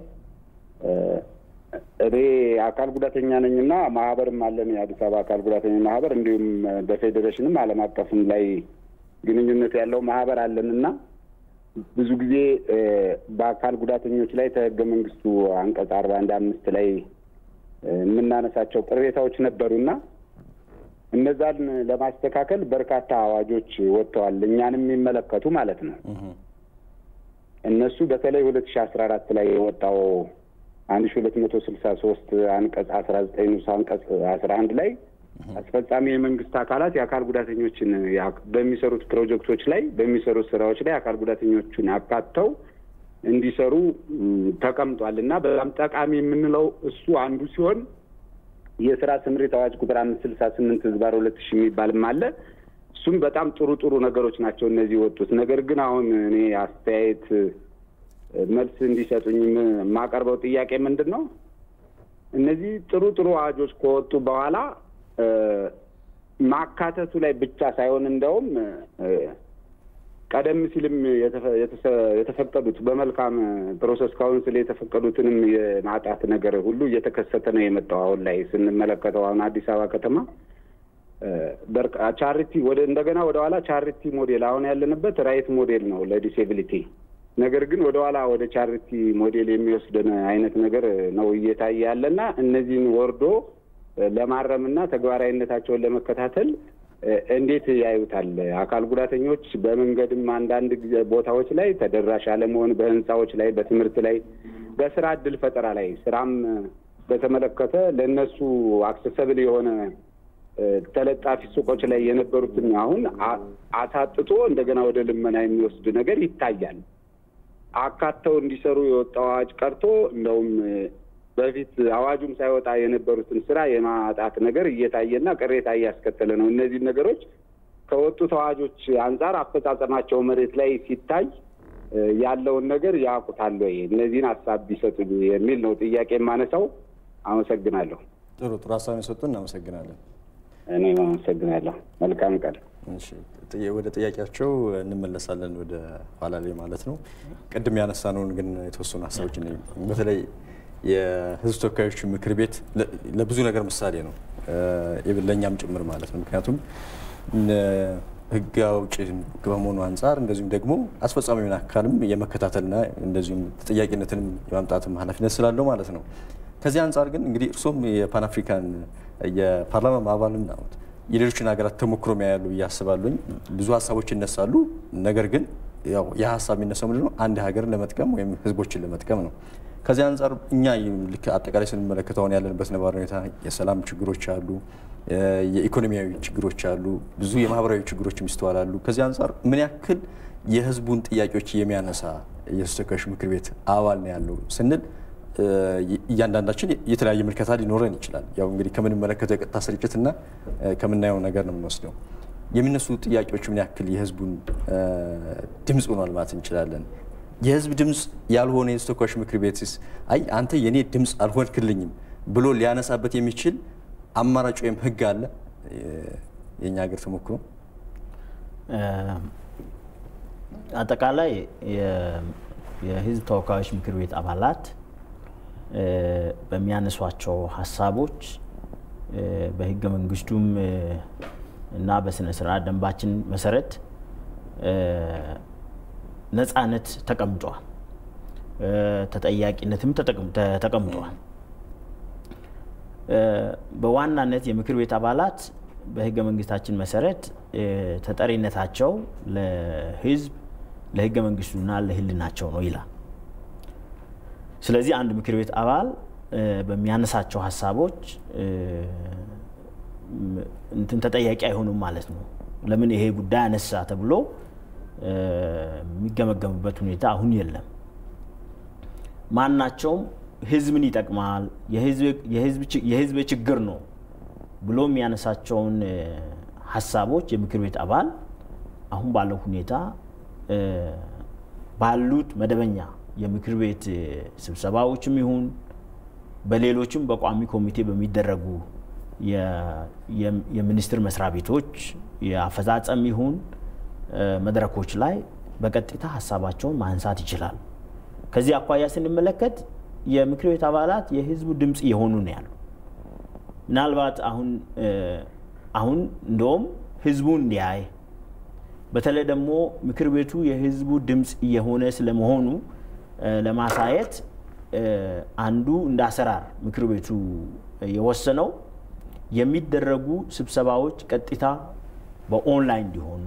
እኔ አካል ጉዳተኛ ነኝ እና ማህበርም አለን የአዲስ አበባ አካል ጉዳተኛ ማህበር እንዲሁም በፌዴሬሽንም ዓለም አቀፍም ላይ ግንኙነት ያለው ማህበር አለን እና ብዙ ጊዜ በአካል ጉዳተኞች ላይ ከህገ መንግስቱ አንቀጽ አርባ አንድ አምስት ላይ የምናነሳቸው ቅሬታዎች ነበሩና እነዛን ለማስተካከል በርካታ አዋጆች ወጥተዋል፣ እኛንም የሚመለከቱ ማለት ነው። እነሱ በተለይ ሁለት ሺ አስራ አራት ላይ የወጣው አንድ ሺ ሁለት መቶ ስልሳ ሶስት አንቀጽ አስራ ዘጠኝ ንዑስ አንቀጽ አስራ አንድ ላይ አስፈጻሚ የመንግስት አካላት የአካል ጉዳተኞችን በሚሰሩት ፕሮጀክቶች ላይ በሚሰሩት ስራዎች ላይ አካል ጉዳተኞችን አካተው እንዲሰሩ ተቀምጧል እና በጣም ጠቃሚ የምንለው እሱ አንዱ ሲሆን የስራ ስምሪት አዋጅ ቁጥር አምስት ስልሳ ስምንት ህዝባር ሁለት ሺህ የሚባልም አለ። እሱም በጣም ጥሩ ጥሩ ነገሮች ናቸው እነዚህ የወጡት። ነገር ግን አሁን እኔ አስተያየት መልስ እንዲሰጡኝ የማቀርበው ጥያቄ ምንድን ነው? እነዚህ ጥሩ ጥሩ አዋጆች ከወጡ በኋላ ማካተቱ ላይ ብቻ ሳይሆን እንደውም ቀደም ሲልም የተፈቀዱት በመልካም ፕሮሰስ ካውንስል የተፈቀዱትንም የማጣት ነገር ሁሉ እየተከሰተ ነው የመጣው። አሁን ላይ ስንመለከተው አሁን አዲስ አበባ ከተማ ቻሪቲ ወደ እንደገና ወደ ኋላ ቻሪቲ ሞዴል አሁን ያለንበት ራይት ሞዴል ነው ለዲሴቢሊቲ። ነገር ግን ወደ ኋላ ወደ ቻሪቲ ሞዴል የሚወስደን አይነት ነገር ነው እየታየ ያለና እነዚህን ወርዶ ለማረምና ተግባራዊነታቸውን ለመከታተል እንዴት ያዩታል? አካል ጉዳተኞች በመንገድም አንዳንድ ቦታዎች ላይ ተደራሽ አለመሆን፣ በህንፃዎች ላይ፣ በትምህርት ላይ፣ በስራ እድል ፈጠራ ላይ ስራም በተመለከተ ለእነሱ አክሰሰብል የሆነ ተለጣፊ ሱቆች ላይ የነበሩትን አሁን አሳጥቶ እንደገና ወደ ልመና የሚወስድ ነገር ይታያል። አካተው እንዲሰሩ የወጣው አዋጅ ቀርቶ እንደውም በፊት አዋጁም ሳይወጣ የነበሩትን ስራ የማጣት ነገር እየታየና ቅሬታ እያስከተለ ነው። እነዚህ ነገሮች ከወጡት አዋጆች አንጻር አፈጻጸማቸው መሬት ላይ ሲታይ ያለውን ነገር ያውቁታል ወይ? እነዚህን ሀሳብ ቢሰጡኝ የሚል ነው ጥያቄ የማነሳው። አመሰግናለሁ። ጥሩ ጥሩ ሀሳብ የሰጡ እናመሰግናለን። እኔም አመሰግናለሁ። መልካም ቀን። ወደ ጥያቄያቸው እንመለሳለን ወደ ኋላ ላይ ማለት ነው። ቅድም ያነሳነውን ግን የተወሰኑ ሀሳቦች በተለይ የህዝብ ተወካዮች ምክር ቤት ለብዙ ነገር ምሳሌ ነው፣ ለእኛም ጭምር ማለት ነው። ምክንያቱም ህግ አውጪ በመሆኑ አንጻር እንደዚሁም ደግሞ አስፈጻሚውን አካልም የመከታተልና እንደዚሁም ተጠያቂነትንም የማምጣትም ኃላፊነት ስላለው ማለት ነው። ከዚህ አንጻር ግን እንግዲህ እርሶም የፓን አፍሪካን የፓርላማ አባልም ናት የሌሎችን ሀገራት ተሞክሮ ያያሉ ብዬ አስባለሁኝ። ብዙ ሀሳቦች ይነሳሉ። ነገር ግን ያው ያ ሀሳብ የሚነሳው ምንድን ነው? አንድ ሀገርን ለመጥቀም ወይም ህዝቦችን ለመጥቀም ነው። ከዚህ አንጻር እኛ ልክ አጠቃላይ ስንመለከተው አሁን ያለንበት ነባራዊ ሁኔታ የሰላም ችግሮች አሉ፣ የኢኮኖሚያዊ ችግሮች አሉ፣ ብዙ የማህበራዊ ችግሮች ይስተዋላሉ። ከዚህ አንጻር ምን ያክል የህዝቡን ጥያቄዎች የሚያነሳ የህዝብ ተወካዮች ምክር ቤት አባል ነው ያለው ስንል እያንዳንዳችን የተለያየ ምልከታ ሊኖረን ይችላል። ያው እንግዲህ ከምንመለከተው የቀጥታ ስርጭትና ከምናየው ነገር ነው የምንወስደው። የሚነሱ ጥያቄዎች ምን ያክል የህዝቡን ድምፅ ሆኗል ማለት እንችላለን? የህዝብ ድምፅ ያልሆነ የህዝብ ተወካዮች ምክር ቤትስ አይ አንተ የኔ ድምፅ አልሆንክልኝም ብሎ ሊያነሳበት የሚችል አማራጭ ወይም ህግ አለ? የእኛ ሀገር ተሞክሮ አጠቃላይ የህዝብ ተወካዮች ምክር ቤት አባላት በሚያነሷቸው ሀሳቦች በህገ መንግስቱም እና በስነ ስርዓት ደንባችን መሰረት ነፃነት ተቀምጧል፣ ተጠያቂነትም ተቀምጧል። በዋናነት የምክር ቤት አባላት በህገ መንግስታችን መሰረት ተጠሪነታቸው ለህዝብ ለህገ መንግስቱና ለህልናቸው ነው ይላል። ስለዚህ አንድ ምክር ቤት አባል በሚያነሳቸው ሀሳቦች እንትን ተጠያቂ አይሆኑም ማለት ነው። ለምን ይሄ ጉዳይ አነሳ ተብሎ የሚገመገምበት ሁኔታ አሁን የለም። ማናቸውም ህዝብን ይጠቅማል፣ የህዝብ ችግር ነው ብሎ የሚያነሳቸውን ሀሳቦች የምክር ቤት አባል አሁን ባለው ሁኔታ ባሉት መደበኛ የምክር ቤት ስብሰባዎችም ይሁን በሌሎችም በቋሚ ኮሚቴ በሚደረጉ የሚኒስቴር መስሪያ ቤቶች የአፈጻጸም ይሁን መድረኮች ላይ በቀጥታ ሀሳባቸውን ማንሳት ይችላል። ከዚህ አኳያ ስንመለከት የምክር ቤት አባላት የህዝቡ ድምፅ እየሆኑ ነው ያሉ። ምናልባት አሁን አሁን እንደውም ህዝቡ እንዲያይ በተለይ ደግሞ ምክር ቤቱ የህዝቡ ድምፅ እየሆነ ስለመሆኑ ለማሳየት አንዱ እንደ አሰራር ምክር ቤቱ የወሰነው የሚደረጉ ስብሰባዎች ቀጥታ በኦንላይን እንዲሆኑ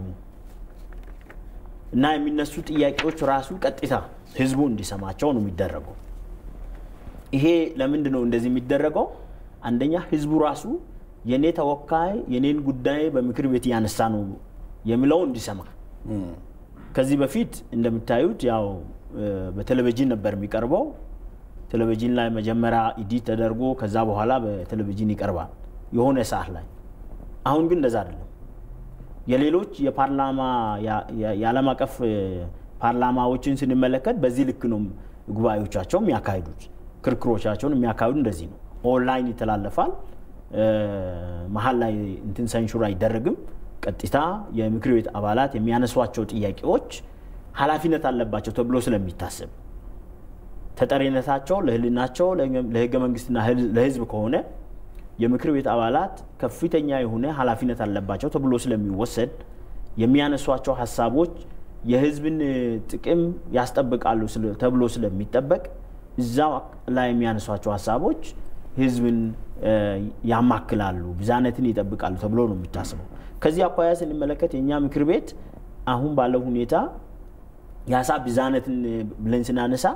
እና የሚነሱ ጥያቄዎች ራሱ ቀጥታ ህዝቡ እንዲሰማቸው ነው የሚደረገው። ይሄ ለምንድን ነው እንደዚህ የሚደረገው? አንደኛ ህዝቡ ራሱ የኔ ተወካይ የኔን ጉዳይ በምክር ቤት እያነሳ ነው የሚለው እንዲሰማ። ከዚህ በፊት እንደምታዩት ያው በቴሌቪዥን ነበር የሚቀርበው። ቴሌቪዥን ላይ መጀመሪያ ኢዲት ተደርጎ ከዛ በኋላ በቴሌቪዥን ይቀርባል የሆነ ሰዓት ላይ። አሁን ግን እንደዛ አይደለም። የሌሎች የፓርላማ የዓለም አቀፍ ፓርላማዎችን ስንመለከት በዚህ ልክ ነው ጉባኤዎቻቸው የሚያካሂዱት። ክርክሮቻቸውን የሚያካሂዱ እንደዚህ ነው። ኦንላይን ይተላለፋል። መሀል ላይ እንትን ሰንሹር አይደረግም። ቀጥታ የምክር ቤት አባላት የሚያነሷቸው ጥያቄዎች ኃላፊነት አለባቸው ተብሎ ስለሚታሰብ ተጠሪነታቸው ለህልናቸው ለህገ መንግስትና ለህዝብ ከሆነ የምክር ቤት አባላት ከፍተኛ የሆነ ኃላፊነት አለባቸው ተብሎ ስለሚወሰድ የሚያነሷቸው ሀሳቦች የህዝብን ጥቅም ያስጠብቃሉ ተብሎ ስለሚጠበቅ እዛ ላይ የሚያነሷቸው ሀሳቦች ህዝብን ያማክላሉ፣ ብዛነትን ይጠብቃሉ ተብሎ ነው የሚታስበው። ከዚህ አኳያ ስንመለከት የእኛ ምክር ቤት አሁን ባለው ሁኔታ የሀሳብ ብዛነትን ብለን ስናነሳ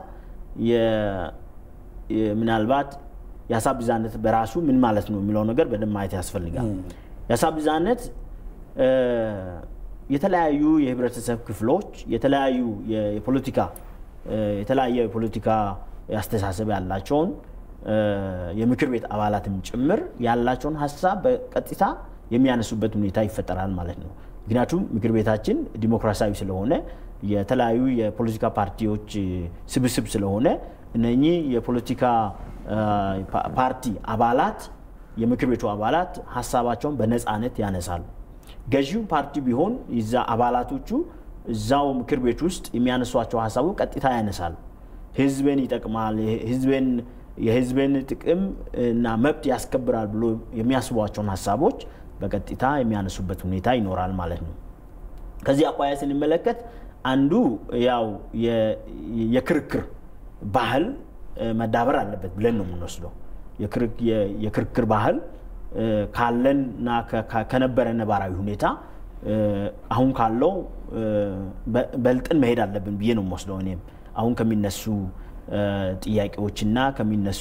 ምናልባት የሀሳብ ብዛነት በራሱ ምን ማለት ነው የሚለው ነገር በደንብ ማየት ያስፈልጋል። የሀሳብ ብዛነት የተለያዩ የህብረተሰብ ክፍሎች የተለያዩ የፖለቲካ የተለያየ የፖለቲካ አስተሳሰብ ያላቸውን የምክር ቤት አባላትም ጭምር ያላቸውን ሀሳብ በቀጥታ የሚያነሱበት ሁኔታ ይፈጠራል ማለት ነው። ምክንያቱም ምክር ቤታችን ዲሞክራሲያዊ ስለሆነ የተለያዩ የፖለቲካ ፓርቲዎች ስብስብ ስለሆነ እነኚህ የፖለቲካ ፓርቲ አባላት የምክር ቤቱ አባላት ሀሳባቸውን በነፃነት ያነሳሉ። ገዢው ፓርቲ ቢሆን ይዛ አባላቶቹ እዛው ምክር ቤት ውስጥ የሚያነሷቸው ሀሳቡ ቀጥታ ያነሳሉ። ህዝብን ይጠቅማል፣ ህዝብን የህዝብን ጥቅም እና መብት ያስከብራል ብሎ የሚያስቧቸውን ሀሳቦች በቀጥታ የሚያነሱበት ሁኔታ ይኖራል ማለት ነው። ከዚህ አኳያ ስንመለከት አንዱ ያው የክርክር ባህል መዳበር አለበት ብለን ነው የምንወስደው። የክርክር ባህል ካለንና ከነበረ ነባራዊ ሁኔታ አሁን ካለው በልጥን መሄድ አለብን ብዬ ነው የምወስደው። እኔም አሁን ከሚነሱ ጥያቄዎችና ከሚነሱ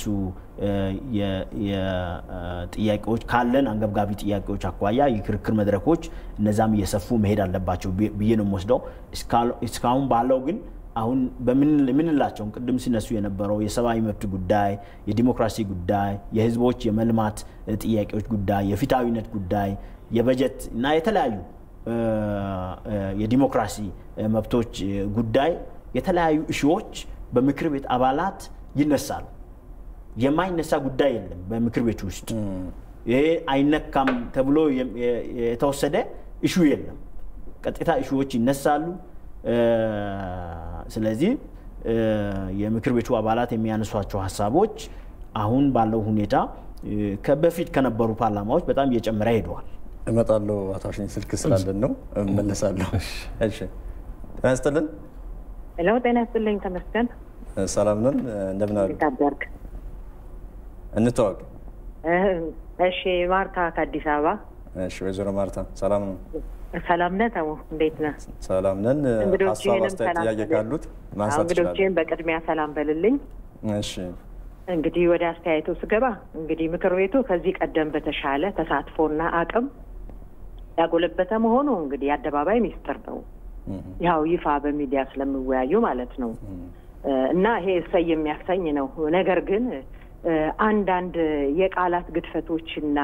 ጥያቄዎች ካለን አንገብጋቢ ጥያቄዎች አኳያ የክርክር መድረኮች እነዛም እየሰፉ መሄድ አለባቸው ብዬ ነው የምወስደው። እስካሁን ባለው ግን አሁን በምንላቸውን ቅድም ሲነሱ የነበረው የሰብአዊ መብት ጉዳይ፣ የዲሞክራሲ ጉዳይ፣ የህዝቦች የመልማት ጥያቄዎች ጉዳይ፣ የፊታዊነት ጉዳይ፣ የበጀት እና የተለያዩ የዲሞክራሲ መብቶች ጉዳይ የተለያዩ እሺዎች በምክር ቤት አባላት ይነሳሉ። የማይነሳ ጉዳይ የለም በምክር ቤት ውስጥ ይሄ አይነካም ተብሎ የተወሰደ እሹ የለም። ቀጥታ እሹዎች ይነሳሉ። ስለዚህ የምክር ቤቱ አባላት የሚያነሷቸው ሀሳቦች አሁን ባለው ሁኔታ በፊት ከነበሩ ፓርላማዎች በጣም እየጨመረ ሄደዋል። እመጣለሁ። አቶ አሸኝ ስልክ ስላለን ነው እመለሳለሁ። እሺ፣ ጤና ይስጥልን። ሄሎ፣ ጤና ይስጥልኝ። ተመስገን። ሰላም ነን። እንደምን አሉ? እንዴት አደርክ? እንተዋወቅ። እሺ ማርታ ከአዲስ አበባ። እሺ ወይዘሮ ማርታ ሰላም ነው? ሰላም ነህ ተሙ? እንዴት ነህ? ሰላም ነን። ሀሳብ እንግዶችህንም አስተያየት፣ ሰላም ጥያቄ በል- ካሉት ማንሳት ይችላሉ። እንግዶችህን በቅድሚያ ሰላም በልልኝ። እሺ እንግዲህ ወደ አስተያየቱ ስገባ እንግዲህ ምክር ቤቱ ከዚህ ቀደም በተሻለ ተሳትፎና አቅም ያጎለበተ መሆኑ እንግዲህ የአደባባይ ሚስጥር ነው። ያው ይፋ በሚዲያ ስለሚወያዩ ማለት ነው። እና ይሄ እሰይ የሚያሰኝ ነው። ነገር ግን እ፣ አንዳንድ የቃላት ግድፈቶችና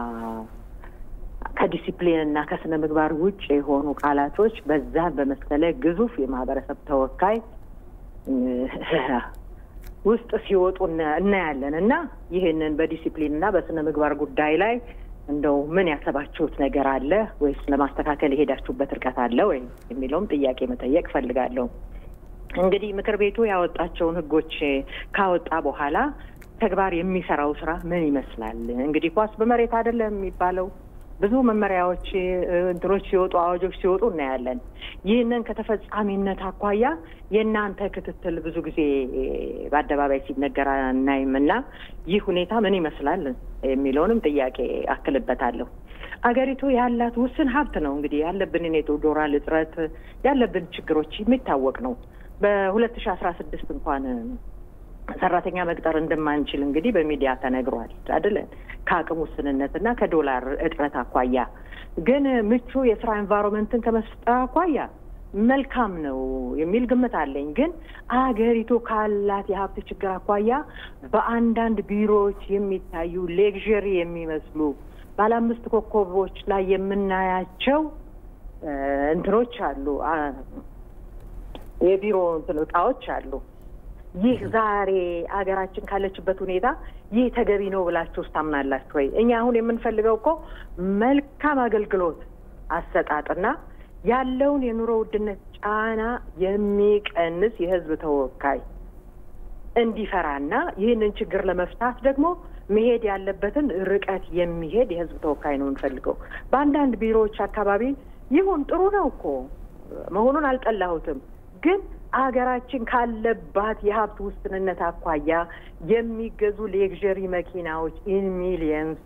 ከዲሲፕሊን እና ከስነ ምግባር ውጭ የሆኑ ቃላቶች በዛን በመሰለ ግዙፍ የማህበረሰብ ተወካይ እ፣ ውስጥ ሲወጡ እና- እናያለን እና ይህንን በዲሲፕሊን እና በስነ ምግባር ጉዳይ ላይ እንደው ምን ያሰባችሁት ነገር አለ ወይስ ለማስተካከል የሄዳችሁበት ርቀት አለ ወይ የሚለውም ጥያቄ መጠየቅ ፈልጋለሁ። እንግዲህ ምክር ቤቱ ያወጣቸውን ሕጎች ካወጣ በኋላ ተግባር የሚሰራው ስራ ምን ይመስላል? እንግዲህ ኳስ በመሬት አይደለም የሚባለው። ብዙ መመሪያዎች እ፣ እንትኖች ሲወጡ አዋጆች ሲወጡ እናያለን። ይህንን ከተፈጻሚነት አኳያ የእናንተ ክትትል ብዙ ጊዜ በአደባባይ ሲነገር አናይም እና ይህ ሁኔታ ምን ይመስላል የሚለውንም ጥያቄ አክልበታለሁ። አገሪቱ ያላት ውስን ሀብት ነው። እንግዲህ ያለብንን የዶላር እጥረት ያለብን ችግሮች የሚታወቅ ነው። በሁለት ሺ አስራ ስድስት እንኳን ሰራተኛ መቅጠር እንደማንችል እንግዲህ በሚዲያ ተነግሯል አይደለን? ከአቅም ውስንነትና ከዶላር እጥረት አኳያ ግን ምቹ የስራ ኤንቫይሮንመንትን ከመፍጠር አኳያ መልካም ነው የሚል ግምት አለኝ። ግን አገሪቱ ካላት የሀብት ችግር አኳያ በአንዳንድ ቢሮዎች የሚታዩ ሌግዠሪ የሚመስሉ ባለ አምስት ኮከቦች ላይ የምናያቸው እ፣ እንትኖች አሉ አ፣ የቢሮ እንትን እቃዎች አሉ። ይህ ዛሬ አገራችን ካለችበት ሁኔታ ይህ ተገቢ ነው ብላችሁ ውስጥ ታምናላችሁ ወይ? እኛ አሁን የምንፈልገው እኮ መልካም አገልግሎት አሰጣጥና ያለውን የኑሮ ውድነት ጫና የሚቀንስ የሕዝብ ተወካይ እንዲፈራና ይህንን ችግር ለመፍታት ደግሞ መሄድ ያለበትን ርቀት የሚሄድ የሕዝብ ተወካይ ነው የምንፈልገው። በአንዳንድ ቢሮዎች አካባቢ ይሁን ጥሩ ነው እኮ መሆኑን አልጠላሁትም ግን አገራችን ካለባት የሀብት ውስንነት አኳያ የሚገዙ ሌግዠሪ መኪናዎች ኢን ሚሊየንስ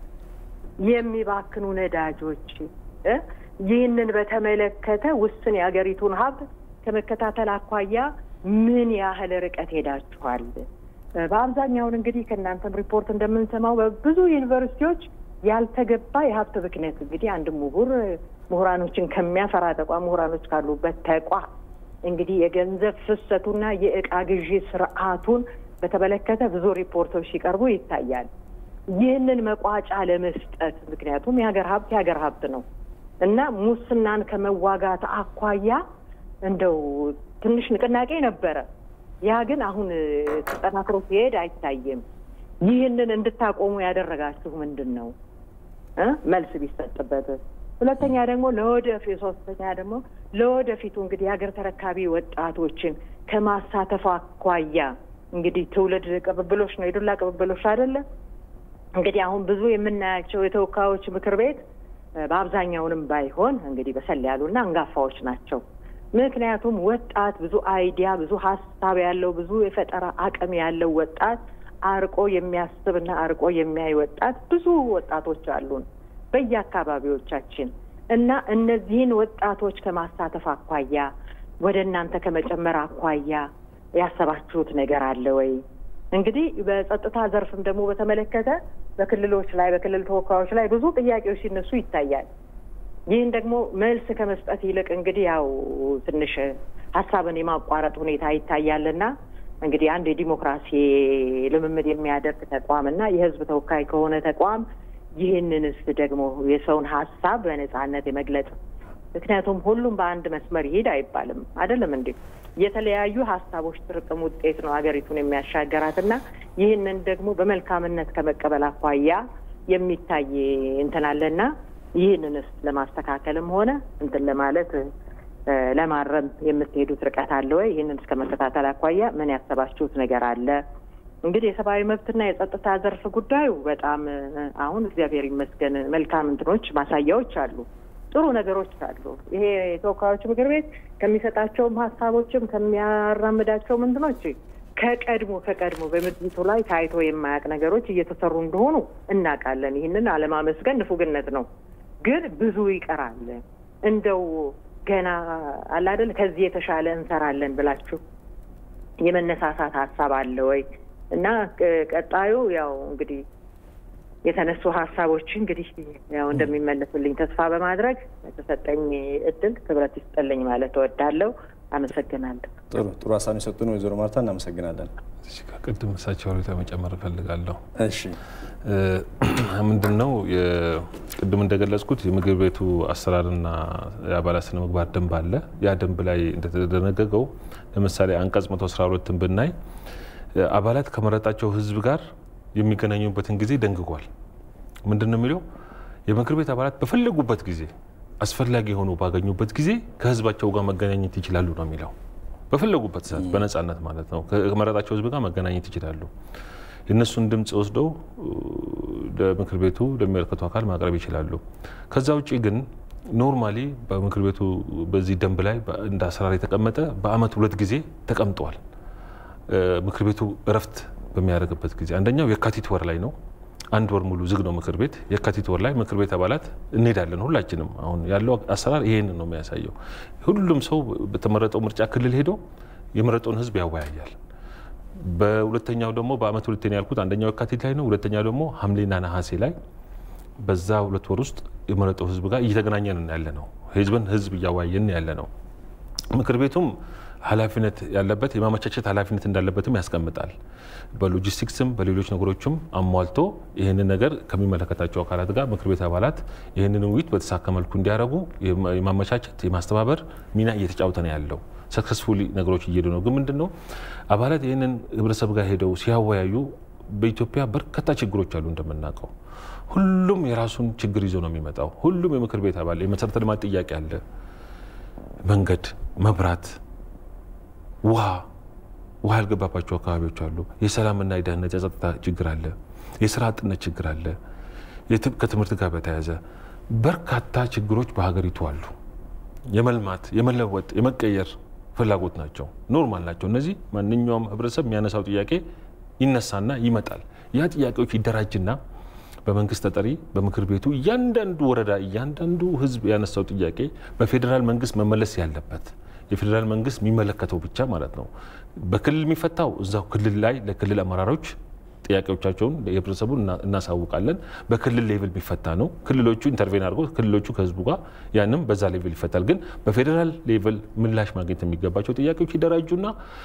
የሚባክኑ ነዳጆች እ ይህንን በተመለከተ ውስን የሀገሪቱን ሀብት ከመከታተል አኳያ ምን ያህል ርቀት ሄዳችኋል? በአብዛኛውን እንግዲህ ከእናንተም ሪፖርት እንደምንሰማው በብዙ ዩኒቨርሲቲዎች ያልተገባ የሀብት ብክነት እንግዲህ አንድ ምሁር ምሁራኖችን ከሚያፈራ ተቋም ምሁራኖች ካሉበት ተቋም እንግዲህ የገንዘብ ፍሰቱና የእቃ ግዢ ስርዓቱን በተመለከተ ብዙ ሪፖርቶች ሲቀርቡ ይታያል። ይህንን መቋጫ ለመስጠት ምክንያቱም የሀገር ሀብት የሀገር ሀብት ነው እና ሙስናን ከመዋጋት አኳያ እንደው ትንሽ ንቅናቄ ነበረ። ያ ግን አሁን ተጠናክሮ ሲሄድ አይታይም። ይህንን እንድታቆሙ ያደረጋችሁ ምንድን ነው እ መልስ ቢሰጥበት ሁለተኛ ደግሞ ለወደፊት ሶስተኛ ደግሞ ለወደፊቱ እንግዲህ የሀገር ተረካቢ ወጣቶችን ከማሳተፍ አኳያ እንግዲህ ትውልድ ቅብብሎች ነው የዱላ ቅብብሎች አይደለም። እንግዲህ አሁን ብዙ የምናያቸው የተወካዮች ምክር ቤት በአብዛኛውንም ባይሆን እንግዲህ በሰል ያሉና አንጋፋዎች ናቸው። ምክንያቱም ወጣት ብዙ አይዲያ፣ ብዙ ሀሳብ ያለው ብዙ የፈጠራ አቅም ያለው ወጣት አርቆ የሚያስብና አርቆ የሚያይ ወጣት ብዙ ወጣቶች አሉን በየአካባቢዎቻችን እና እነዚህን ወጣቶች ከማሳተፍ አኳያ ወደ እናንተ ከመጨመር አኳያ ያሰባችሁት ነገር አለ ወይ? እንግዲህ በጸጥታ ዘርፍም ደግሞ በተመለከተ በክልሎች ላይ በክልል ተወካዮች ላይ ብዙ ጥያቄዎች ሲነሱ ይታያል። ይህን ደግሞ መልስ ከመስጠት ይልቅ እንግዲህ ያው ትንሽ ሀሳብን የማቋረጥ ሁኔታ ይታያልና እንግዲህ አንድ የዲሞክራሲ ልምምድ የሚያደርግ ተቋም እና የሕዝብ ተወካይ ከሆነ ተቋም ይህንንስ ደግሞ የሰውን ሀሳብ በነጻነት የመግለጽ ምክንያቱም ሁሉም በአንድ መስመር ይሄድ አይባልም አይደለም እንዴ? የተለያዩ ሀሳቦች ጥርቅም ውጤት ነው ሀገሪቱን የሚያሻገራት እና ይህንን ደግሞ በመልካምነት ከመቀበል አኳያ የሚታይ እንትን አለና ይህንንስ ለማስተካከልም ሆነ እንትን ለማለት ለማረም የምትሄዱት ርቀት አለ ወይ? ይህንን እስከ መከታተል አኳያ ምን ያሰባችሁት ነገር አለ? እንግዲህ የሰብአዊ መብትና የጸጥታ ዘርፍ ጉዳዩ በጣም አሁን እግዚአብሔር ይመስገን መልካም እንትኖች ማሳያዎች አሉ፣ ጥሩ ነገሮች አሉ። ይሄ የተወካዮች ምክር ቤት ከሚሰጣቸውም ሀሳቦችም ከሚያራምዳቸውም እንትኖች ከቀድሞ ከቀድሞ በምድሪቱ ላይ ታይቶ የማያውቅ ነገሮች እየተሰሩ እንደሆኑ እናውቃለን። ይህንን አለማመስገን ንፉግነት ነው። ግን ብዙ ይቀራል። እንደው ገና አለ አይደል ከዚህ የተሻለ እንሰራለን ብላችሁ የመነሳሳት ሀሳብ አለ ወይ? እና ቀጣዩ ያው እንግዲህ የተነሱ ሀሳቦች እንግዲህ ያው እንደሚመለሱልኝ ተስፋ በማድረግ የተሰጠኝ እድል ክብረት ይስጠልኝ ማለት እወዳለሁ። አመሰግናለሁ። ጥሩ ጥሩ ሀሳብ የሰጡን ወይዘሮ ማርታ እናመሰግናለን። ቅድም እሳቸው ሬታ መጨመር እፈልጋለሁ። እሺ ምንድን ነው ቅድም እንደገለጽኩት የምግብ ቤቱ አሰራርና የአባላት ስነ ምግባር ደንብ አለ። ያ ደንብ ላይ እንደተደነገገው ለምሳሌ አንቀጽ 112ን ብናይ አባላት ከመረጣቸው ሕዝብ ጋር የሚገናኙበትን ጊዜ ደንግጓል። ምንድን ነው የሚለው? የምክር ቤት አባላት በፈለጉበት ጊዜ አስፈላጊ የሆኑ ባገኙበት ጊዜ ከህዝባቸው ጋር መገናኘት ይችላሉ ነው የሚለው። በፈለጉበት ሰዓት በነጻነት ማለት ነው። ከመረጣቸው ህዝብ ጋር መገናኘት ይችላሉ። የእነሱን ድምፅ ወስደው ለምክር ቤቱ ለሚመለከቱ አካል ማቅረብ ይችላሉ። ከዛ ውጭ ግን ኖርማሊ በምክር ቤቱ በዚህ ደንብ ላይ እንደ አሰራር የተቀመጠ በአመት ሁለት ጊዜ ተቀምጠዋል። ምክር ቤቱ እረፍት በሚያደርግበት ጊዜ አንደኛው የካቲት ወር ላይ ነው። አንድ ወር ሙሉ ዝግ ነው ምክር ቤት። የካቲት ወር ላይ ምክር ቤት አባላት እንሄዳለን ሁላችንም። አሁን ያለው አሰራር ይሄንን ነው የሚያሳየው። ሁሉም ሰው በተመረጠው ምርጫ ክልል ሄዶ የመረጠውን ህዝብ ያወያያል። በሁለተኛው ደግሞ በአመት ሁለተኛ ያልኩት አንደኛው የካቲት ላይ ነው። ሁለተኛው ደግሞ ሐምሌና ነሐሴ ላይ በዛ ሁለት ወር ውስጥ የመረጠው ህዝብ ጋር እየተገናኘን ያለ ነው። ህዝብን ህዝብ እያወያየን ያለ ነው። ምክር ቤቱም ኃላፊነት ያለበት የማመቻቸት ኃላፊነት እንዳለበትም ያስቀምጣል። በሎጂስቲክስም በሌሎች ነገሮችም አሟልቶ ይህንን ነገር ከሚመለከታቸው አካላት ጋር ምክር ቤት አባላት ይህንን ውይይት በተሳካ መልኩ እንዲያደርጉ የማመቻቸት የማስተባበር ሚና እየተጫወተ ነው ያለው። ሰክሰስፉሊ ነገሮች እየሄዱ ነው። ግን ምንድን ነው አባላት ይህንን ህብረተሰብ ጋር ሄደው ሲያወያዩ በኢትዮጵያ በርካታ ችግሮች አሉ እንደምናውቀው። ሁሉም የራሱን ችግር ይዞ ነው የሚመጣው። ሁሉም የምክር ቤት አባል የመሰረተ ልማት ጥያቄ አለ፣ መንገድ፣ መብራት ውሃ ውሃ ያልገባባቸው አካባቢዎች አሉ። የሰላምና የደህንነት የጸጥታ ችግር አለ። የስራ አጥነት ችግር አለ። ከትምህርት ጋር በተያያዘ በርካታ ችግሮች በሀገሪቱ አሉ። የመልማት የመለወጥ የመቀየር ፍላጎት ናቸው፣ ኖርማል ናቸው። እነዚህ ማንኛውም ህብረተሰብ የሚያነሳው ጥያቄ ይነሳና ይመጣል። ያ ጥያቄዎች ይደራጅና በመንግስት ተጠሪ በምክር ቤቱ እያንዳንዱ ወረዳ እያንዳንዱ ህዝብ ያነሳው ጥያቄ በፌዴራል መንግስት መመለስ ያለበት የፌዴራል መንግስት የሚመለከተው ብቻ ማለት ነው። በክልል የሚፈታው እዛው ክልል ላይ ለክልል አመራሮች ጥያቄዎቻቸውን የህብረተሰቡ እናሳውቃለን። በክልል ሌቭል የሚፈታ ነው። ክልሎቹ ኢንተርቬን አድርገው ክልሎቹ ከህዝቡ ጋር ያንም በዛ ሌቭል ይፈታል። ግን በፌዴራል ሌቭል ምላሽ ማግኘት የሚገባቸው ጥያቄዎች ይደራጁና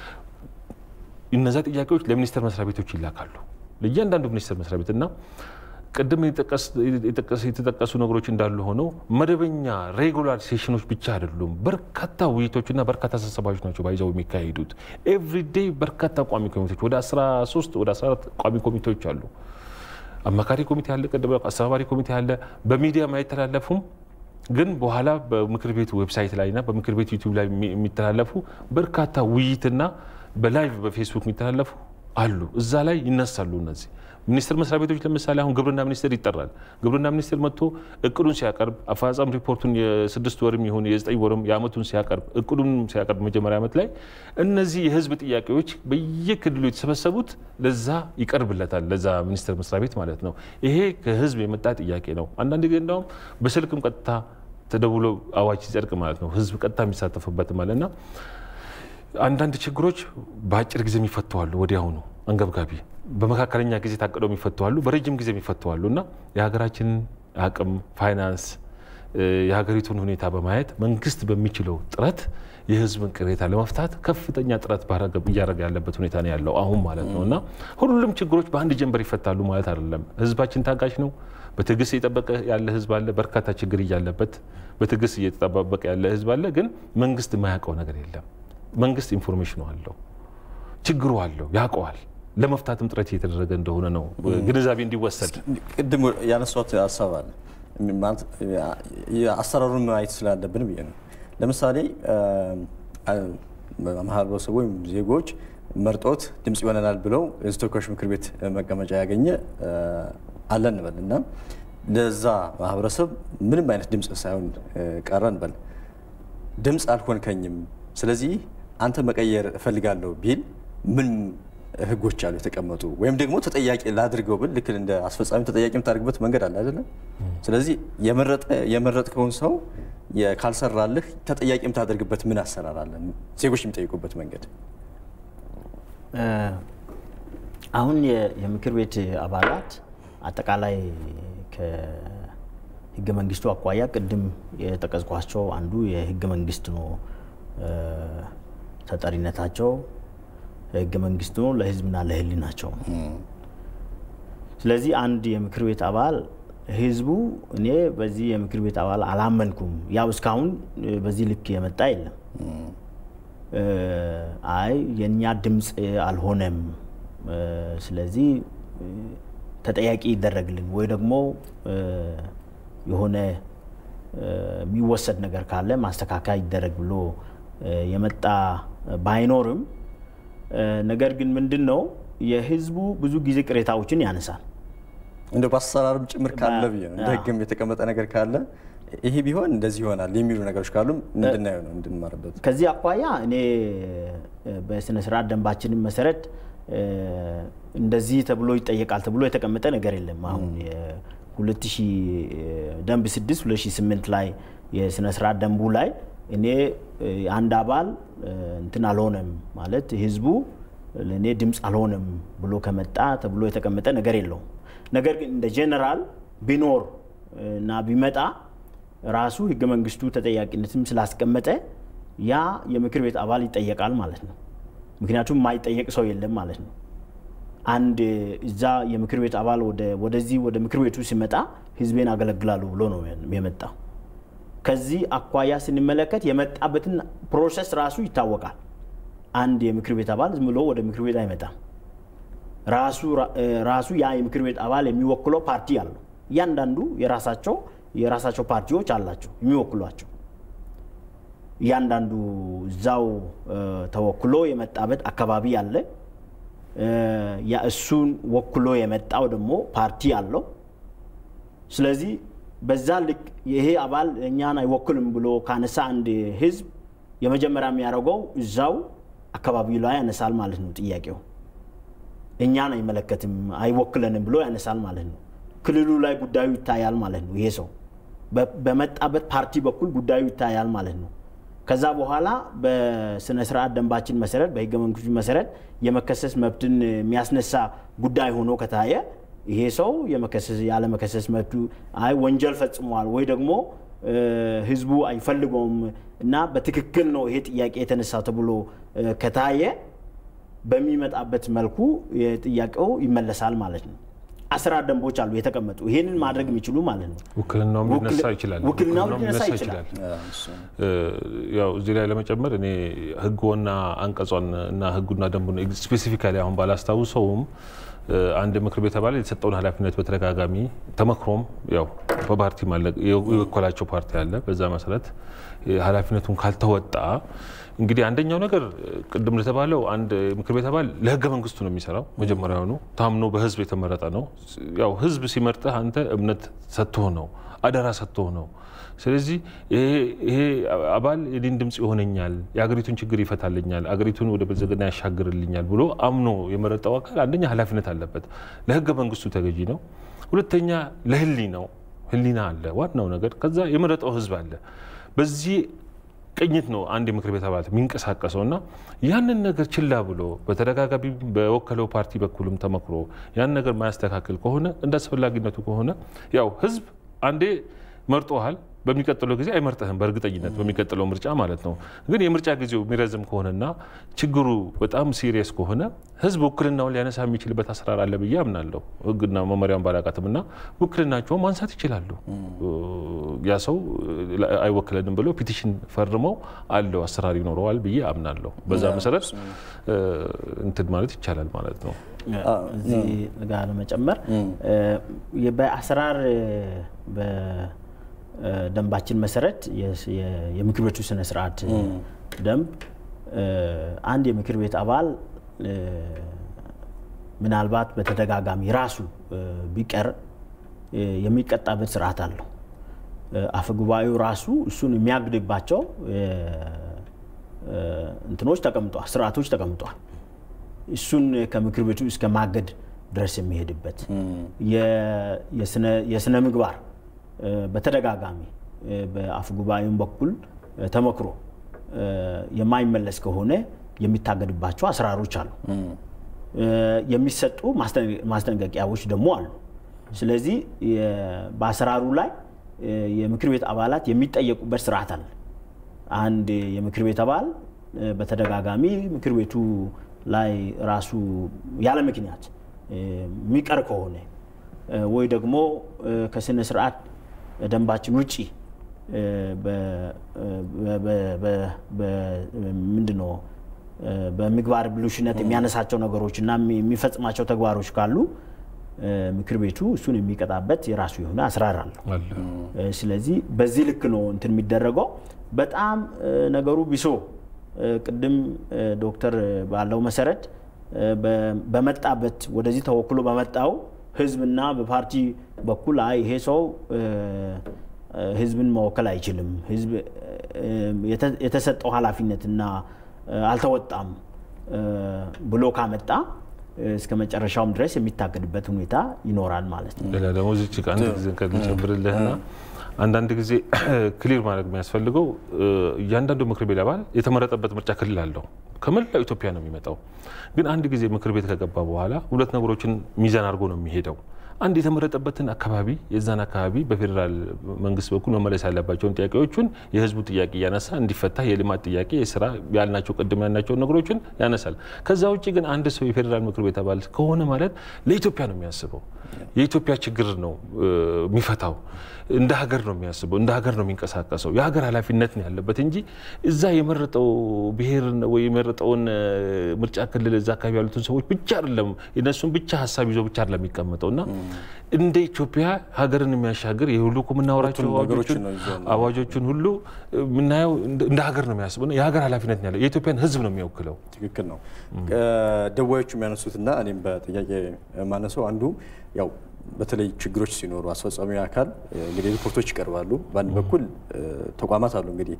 እነዛ ጥያቄዎች ለሚኒስቴር መስሪያ ቤቶች ይላካሉ። ለእያንዳንዱ ሚኒስቴር መስሪያ ቤት እና ቅድም የተጠቀሱ ነገሮች እንዳሉ ሆነው መደበኛ ሬጉላር ሴሽኖች ብቻ አይደሉም። በርካታ ውይይቶችና በርካታ ስብሰባዎች ናቸው ባይዘው የሚካሄዱት። ኤቭሪዴይ በርካታ ቋሚ ኮሚቴዎች ወደ 13 ወደ 14 ቋሚ ኮሚቴዎች አሉ። አማካሪ ኮሚቴ አለ፣ ቅድም አስተባባሪ ኮሚቴ አለ። በሚዲያ አይተላለፉም፣ ግን በኋላ በምክር ቤቱ ዌብሳይት ላይና በምክር ቤቱ ዩቲዩብ ላይ የሚተላለፉ በርካታ ውይይትና በላይቭ በፌስቡክ የሚተላለፉ አሉ። እዛ ላይ ይነሳሉ እነዚህ ሚኒስቴር መስሪያ ቤቶች ለምሳሌ አሁን ግብርና ሚኒስቴር ይጠራል። ግብርና ሚኒስቴር መጥቶ እቅዱን ሲያቀርብ አፈጻጸም ሪፖርቱን የስድስት ወርም ይሁን የዘጠኝ ወርም የአመቱን ሲያቀርብ እቅዱን ሲያቀርብ መጀመሪያ ዓመት ላይ እነዚህ የህዝብ ጥያቄዎች በየክልሉ የተሰበሰቡት ለዛ ይቀርብለታል፣ ለዛ ሚኒስቴር መስሪያ ቤት ማለት ነው። ይሄ ከህዝብ የመጣ ጥያቄ ነው። አንዳንድ ጊዜ እንዳውም በስልክም ቀጥታ ተደውሎ አዋጅ ሲጸድቅ ማለት ነው ህዝብ ቀጥታ የሚሳተፍበት ማለት ና አንዳንድ ችግሮች በአጭር ጊዜ የሚፈተዋሉ ወዲያውኑ አንገብጋቢ በመካከለኛ ጊዜ ታቅደው የሚፈተዋሉ፣ በረጅም ጊዜ የሚፈተዋሉ እና የሀገራችንን አቅም ፋይናንስ፣ የሀገሪቱን ሁኔታ በማየት መንግስት በሚችለው ጥረት የህዝብን ቅሬታ ለመፍታት ከፍተኛ ጥረት እያደረገ ያለበት ሁኔታ ነው ያለው አሁን ማለት ነው እና ሁሉም ችግሮች በአንድ ጀንበር ይፈታሉ ማለት አይደለም። ህዝባችን ታጋሽ ነው። በትዕግስት እየጠበቀ ያለ ህዝብ አለ። በርካታ ችግር እያለበት በትዕግስት እየተጠባበቀ ያለ ህዝብ አለ። ግን መንግስት የማያውቀው ነገር የለም። መንግስት ኢንፎርሜሽኑ አለው፣ ችግሩ አለው፣ ያውቀዋል። ለመፍታትም ጥረት እየተደረገ እንደሆነ ነው ግንዛቤ እንዲወሰድ። ቅድም ያነሷት ሀሳብ አለ አሰራሩን ማየት ስላለብን ብዬ ነው። ለምሳሌ ማህበረሰቡ ወይም ዜጎች መርጦት ድምፅ ይሆነናል ብለው የህዝብ ተወካዮች ምክር ቤት መቀመጫ ያገኘ አለ እንበል እና ለዛ ማህበረሰብ ምንም አይነት ድምፅ ሳይሆን ቀረ እንበል ድምፅ አልሆንከኝም፣ ስለዚህ አንተ መቀየር እፈልጋለሁ ቢል ምን ህጎች አሉ የተቀመጡ? ወይም ደግሞ ተጠያቂ ላድርገው ብል ልክ እንደ አስፈጻሚ ተጠያቂ የምታደርግበት መንገድ አለ አይደለም? ስለዚህ የመረጥከውን ሰው ካልሰራልህ ተጠያቂ የምታደርግበት ምን አሰራር አለ? ዜጎች የሚጠይቁበት መንገድ አሁን የምክር ቤት አባላት አጠቃላይ ከህገ መንግስቱ አኳያ ቅድም የጠቀስኳቸው አንዱ የህገ መንግስት ነው ተጠሪነታቸው ህገ መንግስቱ ነው ለህዝብና ለህሊናቸው ነው። ስለዚህ አንድ የምክር ቤት አባል ህዝቡ እኔ በዚህ የምክር ቤት አባል አላመንኩም፣ ያው እስካሁን በዚህ ልክ የመጣ የለም። አይ የእኛ ድምፅ አልሆነም፣ ስለዚህ ተጠያቂ ይደረግልን ወይ ደግሞ የሆነ የሚወሰድ ነገር ካለ ማስተካከያ ይደረግ ብሎ የመጣ ባይኖርም ነገር ግን ምንድን ነው የህዝቡ ብዙ ጊዜ ቅሬታዎችን ያነሳል። እንደ በአሰራርም ጭምር ካለ ብዬ ነው እንደ ህግም የተቀመጠ ነገር ካለ ይሄ ቢሆን እንደዚህ ይሆናል የሚሉ ነገሮች ካሉ እንድናየው ነው እንድንማርበት። ከዚህ አኳያ እኔ በስነ ስርዓት ደንባችንም መሰረት እንደዚህ ተብሎ ይጠየቃል ተብሎ የተቀመጠ ነገር የለም። አሁን የ2000 ደንብ 6 2008 ላይ የስነ ስርዓት ደንቡ ላይ እኔ አንድ አባል እንትን አልሆነም ማለት ህዝቡ ለእኔ ድምፅ አልሆነም ብሎ ከመጣ ተብሎ የተቀመጠ ነገር የለውም። ነገር ግን እንደ ጄኔራል ቢኖር እና ቢመጣ ራሱ ህገ መንግስቱ ተጠያቂነትም ስላስቀመጠ ያ የምክር ቤት አባል ይጠየቃል ማለት ነው። ምክንያቱም የማይጠየቅ ሰው የለም ማለት ነው። አንድ እዛ የምክር ቤት አባል ወደዚህ ወደ ምክር ቤቱ ሲመጣ ህዝቤን አገለግላሉ ብሎ ነው የመጣው። ከዚህ አኳያ ስንመለከት የመጣበትን ፕሮሰስ ራሱ ይታወቃል። አንድ የምክር ቤት አባል ዝም ብሎ ወደ ምክር ቤት አይመጣም። ራሱ ያ የምክር ቤት አባል የሚወክለው ፓርቲ አለው። እያንዳንዱ የራሳቸው የራሳቸው ፓርቲዎች አላቸው የሚወክሏቸው። እያንዳንዱ እዛው ተወክሎ የመጣበት አካባቢ አለ። እሱን ወክሎ የመጣው ደግሞ ፓርቲ አለው። ስለዚህ በዛ ልክ ይሄ አባል እኛን አይወክልም ብሎ ካነሳ አንድ ህዝብ የመጀመሪያ የሚያደርገው እዛው አካባቢ ላይ ያነሳል ማለት ነው። ጥያቄው እኛን አይመለከትም አይወክለንም ብሎ ያነሳል ማለት ነው። ክልሉ ላይ ጉዳዩ ይታያል ማለት ነው። ይሄ ሰው በመጣበት ፓርቲ በኩል ጉዳዩ ይታያል ማለት ነው። ከዛ በኋላ በስነ ስርዓት ደንባችን መሰረት በህገ መንግስቱ መሰረት የመከሰስ መብትን የሚያስነሳ ጉዳይ ሆኖ ከታየ ይሄ ሰው ያለመከሰስ መብቱ አይ ወንጀል ፈጽሟል ወይ ደግሞ ህዝቡ አይፈልገውም እና በትክክል ነው ይሄ ጥያቄ የተነሳ ተብሎ ከታየ በሚመጣበት መልኩ ጥያቄው ይመለሳል ማለት ነው። አሰራር ደንቦች አሉ የተቀመጡ ይሄንን ማድረግ የሚችሉ ማለት ነው። ውክልናውም ሊነሳ ይችላል። ውክልናው ሊነሳ ይችላል። ያው እዚህ ላይ ለመጨመር እኔ ህግና አንቀጿን እና ህጉና ደንቡን ስፔሲፊካሊ አሁን ባላስታውሰውም አንድ ምክር ቤት አባል የተሰጠውን ኃላፊነት በተደጋጋሚ ተመክሮም ያው በፓርቲ የወከላቸው ፓርቲ አለ። በዛ መሰረት ኃላፊነቱን ካልተወጣ እንግዲህ አንደኛው ነገር ቅድም እንደተባለው አንድ ምክር ቤት አባል ለህገ መንግስቱ ነው የሚሰራው። መጀመሪያውኑ ታምኖ በህዝብ የተመረጠ ነው። ያው ህዝብ ሲመርጥህ አንተ እምነት ሰጥቶህ ነው፣ አደራ ሰጥቶህ ነው። ስለዚህ ይሄ አባል የኔን ድምፅ ይሆነኛል፣ የአገሪቱን ችግር ይፈታልኛል፣ አገሪቱን ወደ ብልጽግና ያሻግርልኛል ብሎ አምኖ የመረጠው አካል አንደኛ ኃላፊነት አለበት፣ ለህገ መንግስቱ ተገዢ ነው። ሁለተኛ ለህሊናው ህሊና አለ፣ ዋናው ነገር። ከዛ የመረጠው ህዝብ አለ። በዚህ ቅኝት ነው አንድ የምክር ቤት አባላት የሚንቀሳቀሰው እና ያንን ነገር ችላ ብሎ በተደጋጋሚ በወከለው ፓርቲ በኩልም ተመክሮ ያን ነገር ማያስተካከል ከሆነ እንደ አስፈላጊነቱ ከሆነ ያው ህዝብ አንዴ መርጦሃል በሚቀጥለው ጊዜ አይመርጥህም። በእርግጠኝነት በሚቀጥለው ምርጫ ማለት ነው። ግን የምርጫ ጊዜው የሚረዝም ከሆነና ችግሩ በጣም ሲሪየስ ከሆነ ህዝብ ውክልናውን ሊያነሳ የሚችልበት አሰራር አለ ብዬ አምናለሁ። ህግና መመሪያውን ባላቃትም እና ውክልናቸውን ማንሳት ይችላሉ። ያ ሰው አይወክለንም ብለው ፒቲሽን ፈርመው አለው አሰራር ይኖረዋል ብዬ አምናለሁ። በዛ መሰረት እንትን ማለት ይቻላል ማለት ነው። እዚህ ጋር ለመጨመር በአሰራር ደንባችን መሰረት የምክር ቤቱ ስነ ስርዓት ደንብ አንድ የምክር ቤት አባል ምናልባት በተደጋጋሚ ራሱ ቢቀር የሚቀጣበት ስርዓት አለው። አፈ ጉባኤው ራሱ እሱን የሚያግድባቸው እንትኖች ተቀምጧል፣ ስርዓቶች ተቀምጧል። እሱን ከምክር ቤቱ እስከ ማገድ ድረስ የሚሄድበት የስነ ምግባር በተደጋጋሚ በአፈ ጉባኤም በኩል ተመክሮ የማይመለስ ከሆነ የሚታገድባቸው አሰራሮች አሉ። የሚሰጡ ማስጠንቀቂያዎች ደግሞ አሉ። ስለዚህ በአሰራሩ ላይ የምክር ቤት አባላት የሚጠየቁበት ስርዓት አለ። አንድ የምክር ቤት አባል በተደጋጋሚ ምክር ቤቱ ላይ ራሱ ያለ ምክንያት የሚቀር ከሆነ ወይ ደግሞ ከስነ ስርዓት ደንባችን ውጪ ምንድን ነው በምግባር ብልሹነት የሚያነሳቸው ነገሮች እና የሚፈጽማቸው ተግባሮች ካሉ ምክር ቤቱ እሱን የሚቀጣበት የራሱ የሆነ አሰራር አለው። ስለዚህ በዚህ ልክ ነው እንትን የሚደረገው። በጣም ነገሩ ቢሶ ቅድም ዶክተር ባለው መሰረት በመጣበት ወደዚህ ተወክሎ በመጣው ህዝብና በፓርቲ በኩል አይ ይሄ ሰው ህዝብን መወከል አይችልም፣ ህዝብ የተሰጠው ኃላፊነትና አልተወጣም ብሎ ካመጣ እስከ መጨረሻውም ድረስ የሚታገድበት ሁኔታ ይኖራል ማለት ነው። ሌላ ደግሞ እዚች ጋ አንድ ጊዜ ከልጨምርልህና አንዳንድ ጊዜ ክሊር ማድረግ የሚያስፈልገው እያንዳንዱ ምክር ቤት አባል የተመረጠበት ምርጫ ክልል አለው። ከመላው ኢትዮጵያ ነው የሚመጣው። ግን አንድ ጊዜ ምክር ቤት ከገባ በኋላ ሁለት ነገሮችን ሚዛን አድርጎ ነው የሚሄደው። አንድ የተመረጠበትን አካባቢ የዛን አካባቢ በፌዴራል መንግስት በኩል መመለስ ያለባቸውን ጥያቄዎቹን የህዝቡ ጥያቄ እያነሳ እንዲፈታ የልማት ጥያቄ፣ የስራ ያልናቸው ቅድም ያልናቸውን ነገሮችን ያነሳል። ከዛ ውጭ ግን አንድ ሰው የፌዴራል ምክር ቤት አባል ከሆነ ማለት ለኢትዮጵያ ነው የሚያስበው። የኢትዮጵያ ችግር ነው የሚፈታው። እንደ ሀገር ነው የሚያስበው። እንደ ሀገር ነው የሚንቀሳቀሰው። የሀገር ኃላፊነት ነው ያለበት እንጂ እዛ የመረጠው ብሔር ወይ የመረጠውን ምርጫ ክልል እዛ አካባቢ ያሉትን ሰዎች ብቻ አይደለም የነሱን ብቻ ሀሳብ ይዞ ብቻ አይደለም የሚቀመጠው እና እንደ ኢትዮጵያ ሀገርን የሚያሻግር የሁሉ እኮ የምናወራቸው አዋጆችን ሁሉ የምናየው እንደ ሀገር ነው የሚያስበው። የሀገር ኃላፊነት ነው ያለው። የኢትዮጵያን ሕዝብ ነው የሚወክለው። ትክክል ነው። ደዋዮቹ የሚያነሱትና እኔም በጥያቄ ማነሰው አንዱ ያው በተለይ ችግሮች ሲኖሩ አስፈጻሚ አካል እንግዲህ ሪፖርቶች ይቀርባሉ። በአንድ በኩል ተቋማት አሉ እንግዲህ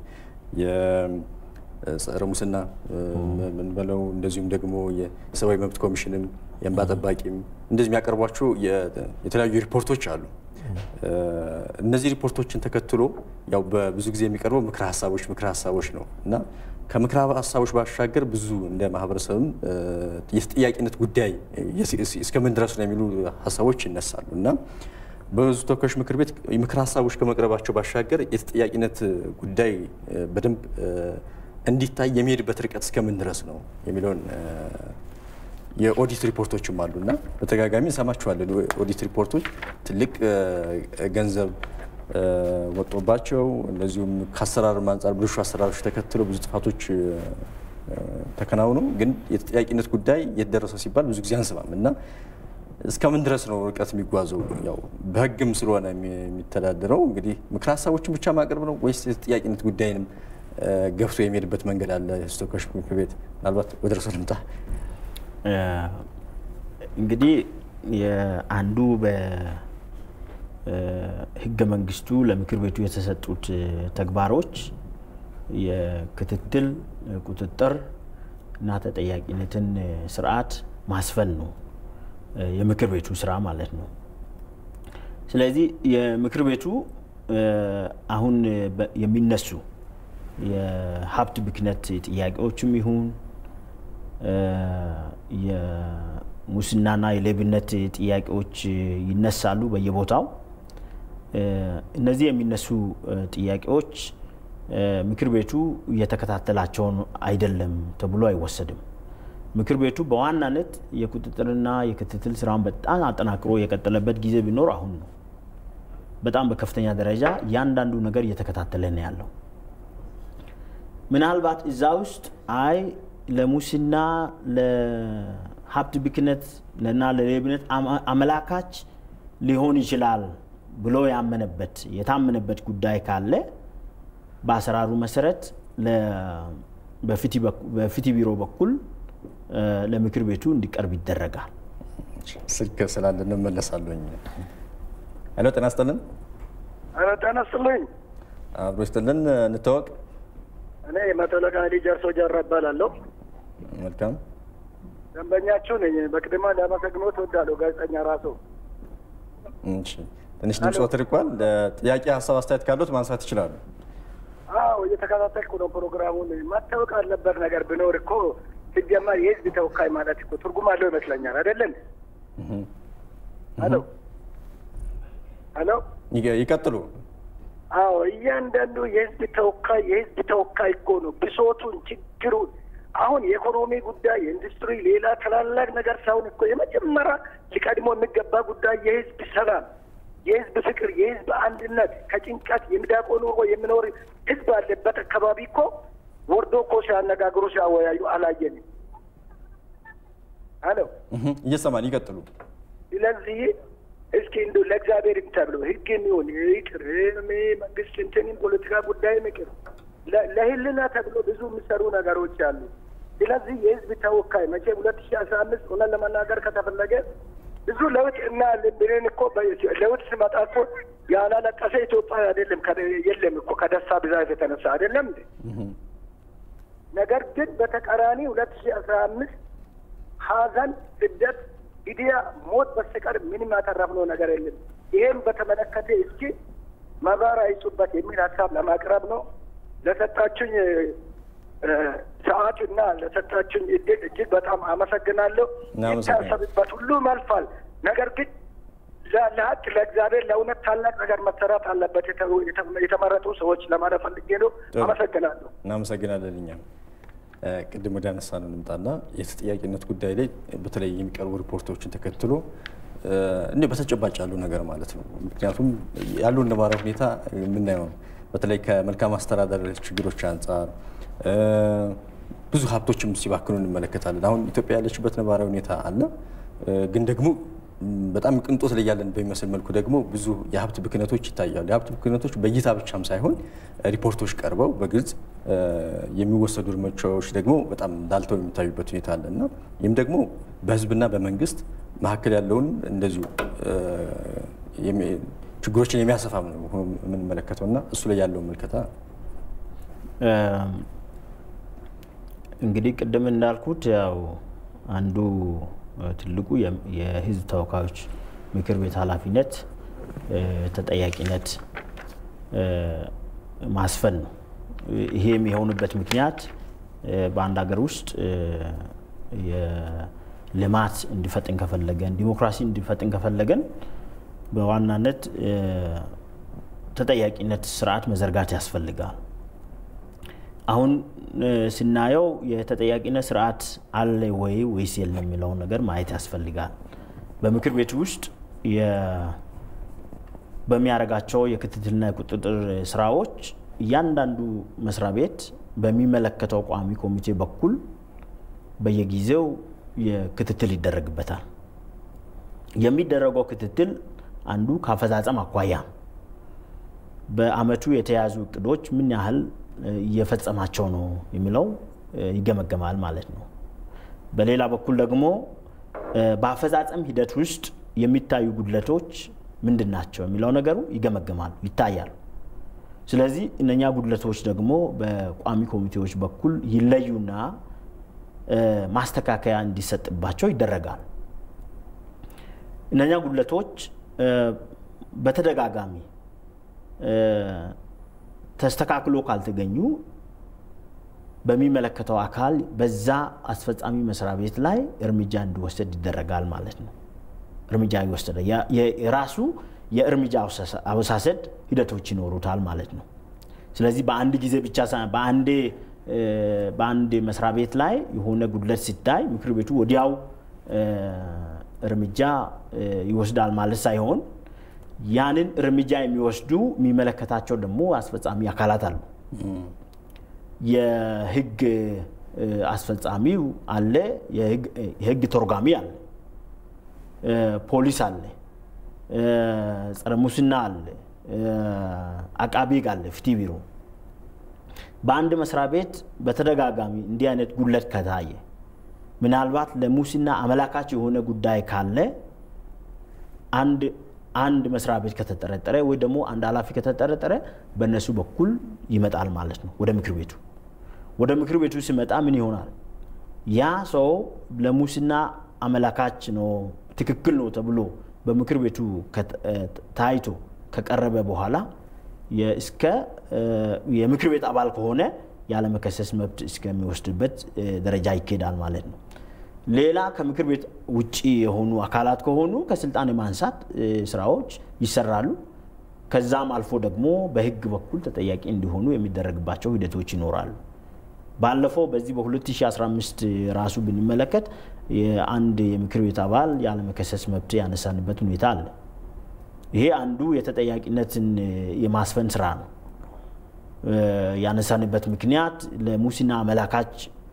የጸረ ሙስና ምንበለው እንደዚሁም ደግሞ የሰብአዊ መብት ኮሚሽንም የእንባ ጠባቂም እንደዚህ የሚያቀርቧቸው የተለያዩ ሪፖርቶች አሉ። እነዚህ ሪፖርቶችን ተከትሎ ያው በብዙ ጊዜ የሚቀርበው ምክረ ሀሳቦች ምክረ ሀሳቦች ነው እና ከምክረ ሀሳቦች ባሻገር ብዙ እንደ ማህበረሰብም የተጠያቂነት ጉዳይ እስከምን ድረስ ነው የሚሉ ሀሳቦች ይነሳሉ እና በህዝብ ተወካዮች ምክር ቤት የምክር ሀሳቦች ከመቅረባቸው ባሻገር የተጠያቂነት ጉዳይ በደንብ እንዲታይ የሚሄድበት ርቀት እስከምን ድረስ ነው የሚለውን የኦዲት ሪፖርቶችም አሉ እና በተደጋጋሚ እንሰማቸዋለን። ኦዲት ሪፖርቶች ትልቅ ገንዘብ ወጦባቸው እንደዚሁም ከአሰራር አንጻር ብልሹ አሰራሮች ተከትሎ ብዙ ጥፋቶች ተከናውነው ግን የተጠያቂነት ጉዳይ የተደረሰ ሲባል ብዙ ጊዜ አንሰማም እና እስከምን ድረስ ነው ርቀት የሚጓዘው? ያው በህግም ስለሆነ የሚተዳደረው እንግዲህ ምክር ሀሳቦችን ብቻ ማቅረብ ነው ወይስ የተጠያቂነት ጉዳይንም ገፍቶ የሚሄድበት መንገድ አለ? የህዝብ ተወካዮች ምክር ቤት ምናልባት ወደ እርሶ ልምጣ። እንግዲህ አንዱ ህገ መንግስቱ ለምክር ቤቱ የተሰጡት ተግባሮች የክትትል ቁጥጥር እና ተጠያቂነትን ስርዓት ማስፈን ነው የምክር ቤቱ ስራ ማለት ነው። ስለዚህ የምክር ቤቱ አሁን የሚነሱ የሀብት ብክነት ጥያቄዎችም ይሁን የሙስናና የሌብነት ጥያቄዎች ይነሳሉ በየቦታው። እነዚህ የሚነሱ ጥያቄዎች ምክር ቤቱ እየተከታተላቸውን አይደለም ተብሎ አይወሰድም። ምክር ቤቱ በዋናነት የቁጥጥርና የክትትል ስራውን በጣም አጠናክሮ የቀጠለበት ጊዜ ቢኖር አሁን ነው። በጣም በከፍተኛ ደረጃ እያንዳንዱ ነገር እየተከታተለ ነው ያለው። ምናልባት እዛ ውስጥ አይ ለሙስና ለሀብት ብክነት እና ለሌብነት አመላካች ሊሆን ይችላል ብሎ ያመነበት የታመነበት ጉዳይ ካለ በአሰራሩ መሰረት በፍትህ ቢሮ በኩል ለምክር ቤቱ እንዲቀርብ ይደረጋል። ስልክ ስላለ እንመለሳለኝ። ሄሎ፣ ጤና ይስጥልን። ኧረ ጤና ይስጥልኝ። አብሮ ይስጥልን። እንታወቅ። እኔ መቶ አለቃ ጀርሶ ጀራ እባላለሁ። መልካም። ደንበኛችሁ ነኝ። በቅድማ ላመሰግኖት እወዳለሁ። ጋዜጠኛ ራሱ እሺ፣ ትንሽ ድምፅዎ ተርቋል። ጥያቄ፣ ሀሳብ፣ አስተያየት ካሉት ማንሳት ይችላሉ። አዎ እየተከታተልኩ ነው ፕሮግራሙን። መታወቅ አለበት ነገር ቢኖር እኮ ሲጀመር የህዝብ ተወካይ ማለት እኮ ትርጉም አለው ይመስለኛል። አይደለም? ሄሎ ሄሎ፣ ይቀ- ይቀጥሉ። አዎ እያንዳንዱ የህዝብ ተወካይ የህዝብ ተወካይ እኮ ነው ብሶቱን፣ ችግሩን አሁን የኢኮኖሚ ጉዳይ የኢንዱስትሪ፣ ሌላ ታላላቅ ነገር ሳይሆን እኮ የመጀመሪያ ሊቀድሞ የሚገባ ጉዳይ የህዝብ ሰላም፣ የህዝብ ፍቅር፣ የህዝብ አንድነት ከጭንቀት የሚዳቆ ኑሮ የሚኖር ህዝብ አለበት አካባቢ እኮ ወርዶ እኮ ሲያነጋግሩ ሲያወያዩ አላየንም። አሎ እህ፣ እየሰማን ይቀጥሉ። ስለዚህ እስኪ እንዱ ለእግዚአብሔር ተብሎ ህግ የሚሆን ይቅር መንግስት እንትንም ፖለቲካ ጉዳይ ይቅር ለ- ለህልና ተብሎ ብዙ የሚሰሩ ነገሮች አሉ። ስለዚህ የህዝብ ተወካይ መቼ ሁለት ሺ አስራ አምስት እውነት ለመናገር ከተፈለገ ብዙ ለውጥ እና ብንን እኮ በ- ለውጥ ሲመጣ እኮ ያላለቀሰ ኢትዮጵያ አይደለም ከ- የለም እኮ ከደስታ ብዛት የተነሳ አይደለም እንዴ? ነገር ግን በተቃራኒ ሁለት ሺ አስራ አምስት ሀዘን፣ ስደት፣ ግድያ፣ ሞት በስተቀር ምንም ያተረፍነው ነገር የለም። ይሄን በተመለከተ እስኪ መብራሪያ ይጹበት የሚል ሀሳብ ለማቅረብ ነው። ለሰጣችኝ እ፣ ሰዓት እና ለሰጣችኝ እድል እጅግ በጣም አመሰግናለሁ። እናመሰግናለን። ይታሰብበት፣ ሁሉም ያልፋል። ነገር ግን ለ- ለሀቅ ለእግዚአብሔር ለእውነት ታላቅ ነገር መሰራት አለበት የተ- የተ- የተመረጡ ሰዎች ለማለት ፈልጌ ነው። ጥሩ። አመሰግናለሁ። እናመሰግናለን። እኛም እ፣ ቅድም ወደ አነሳ ነው እንምጣና የተጠያቂነት ጉዳይ ላይ በተለይ የሚቀርቡ ሪፖርቶችን ተከትሎ እ፣ እንዲሁ በተጨባጭ ያለው ነገር ማለት ነው። ምክንያቱም ያለውን ነባራዊ ሁኔታ የምናየው ነው። በተለይ ከመልካም አስተዳደር ችግሮች አንጻር እ፣ ብዙ ሀብቶችም ሲባክኑ እንመለከታለን። አሁን ኢትዮጵያ ያለችበት ነባራዊ ሁኔታ አለ እ፣ ግን ደግሞ ም፣ በጣም ቅንጦት ላይ ያለን በሚመስል መልኩ ደግሞ ብዙ የሀብት ብክነቶች ይታያሉ። የሀብት ብክነቶች በእይታ ብቻም ሳይሆን ሪፖርቶች ቀርበው በግልጽ እ፣ የሚወሰዱ እርምጃዎች ደግሞ በጣም ላልተው የሚታዩበት ሁኔታ አለ እና ይህም ደግሞ በሕዝብና በመንግስት መካከል ያለውን እንደዚሁ እ፣ የሚ- ችግሮችን የሚያሰፋም ነው ሆኖ የምንመለከተው እና እሱ ላይ ያለው ምልከታ እም፣ እንግዲህ ቅድም እንዳልኩት ያው አንዱ እ፣ ትልቁ የ- የህዝብ ተወካዮች ምክር ቤት ኃላፊነት እ፣ ተጠያቂነት እ፣ ማስፈን ነው። ይሄ የሚሆንበት ምክንያት እ፣ በአንድ ሀገር ውስጥ እ፣ የልማት እንዲፈጥን ከፈለገን ዲሞክራሲ እንዲፈጥን ከፈለገን በዋናነት እ፣ ተጠያቂነት ስርዓት መዘርጋት ያስፈልጋል። አሁን እ፣ ስናየው የተጠያቂነት ስርዓት አለ ወይ ወይስ የለም የሚለውን ነገር ማየት ያስፈልጋል። በምክር ቤት ውስጥ የ- በሚያደርጋቸው የክትትልና የቁጥጥር ስራዎች እያንዳንዱ መስሪያ ቤት በሚመለከተው ቋሚ ኮሚቴ በኩል በየጊዜው የክትትል ይደረግበታል። የሚደረገው ክትትል አንዱ ከአፈጻጸም አኳያ ነው። በአመቱ የተያዙ እቅዶች ምን ያህል እ፣ እየፈጸማቸው ነው የሚለው እ፣ ይገመገማል ማለት ነው። በሌላ በኩል ደግሞ እ፣ በአፈጻጸም ሂደት ውስጥ የሚታዩ ጉድለቶች ምንድን ናቸው የሚለው ነገሩ ይገመገማሉ፣ ይታያሉ። ስለዚህ እነኛ ጉድለቶች ደግሞ በቋሚ ኮሚቴዎች በኩል ይለዩና እ፣ ማስተካከያ እንዲሰጥባቸው ይደረጋል። እነኛ ጉድለቶች እ፣ በተደጋጋሚ እ፣ ተስተካክሎ ካልተገኙ በሚመለከተው አካል በዛ አስፈጻሚ መስሪያ ቤት ላይ እርምጃ እንዲወሰድ ይደረጋል ማለት ነው። እርምጃ ይወሰደ ያ- የ- የራሱ የእርምጃ አወሳሰ- አወሳሰድ ሂደቶች ይኖሩታል ማለት ነው። ስለዚህ በአንድ ጊዜ ብቻ ሳይሆን በአንዴ እ፣ በአንድ መስሪያ ቤት ላይ የሆነ ጉድለት ሲታይ ምክር ቤቱ ወዲያው እ፣ እርምጃ እ፣ ይወስዳል ማለት ሳይሆን ያንን እርምጃ የሚወስዱ የሚመለከታቸው ደግሞ አስፈጻሚ አካላት አሉ። የህግ እ፣ አስፈጻሚው አለ፣ የህግ- የህግ ተርጓሚ አለ፣ እ፣ ፖሊስ አለ፣ እ፣ ጸረ ሙስና አለ፣ እ፣ አቃቢ ህግ አለ፣ ፍትህ ቢሮ። በአንድ መስሪያ ቤት በተደጋጋሚ እንዲህ አይነት ጉድለት ከታየ ምናልባት ለሙስና አመላካች የሆነ ጉዳይ ካለ አንድ አንድ መስሪያ ቤት ከተጠረጠረ ወይ ደግሞ አንድ ኃላፊ ከተጠረጠረ በእነሱ በኩል ይመጣል ማለት ነው ወደ ምክር ቤቱ። ወደ ምክር ቤቱ ሲመጣ ምን ይሆናል? ያ ሰው ለሙስና አመላካች ነው ትክክል ነው ተብሎ በምክር ቤቱ ታይቶ ከቀረበ በኋላ እስከ የምክር ቤት አባል ከሆነ ያለመከሰስ መብት እስከሚወስድበት ደረጃ ይኬዳል ማለት ነው። ሌላ ከምክር ቤት ውጭ የሆኑ አካላት ከሆኑ ከስልጣን የማንሳት ስራዎች ይሰራሉ። ከዛም አልፎ ደግሞ በህግ በኩል ተጠያቂ እንዲሆኑ የሚደረግባቸው ሂደቶች ይኖራሉ። ባለፈው በዚህ በ2015 ራሱ ብንመለከት የአንድ የምክር ቤት አባል ያለመከሰስ መብት ያነሳንበት ሁኔታ አለ። ይሄ አንዱ የተጠያቂነትን የማስፈን ስራ ነው። ያነሳንበት ምክንያት ለሙስና አመላካች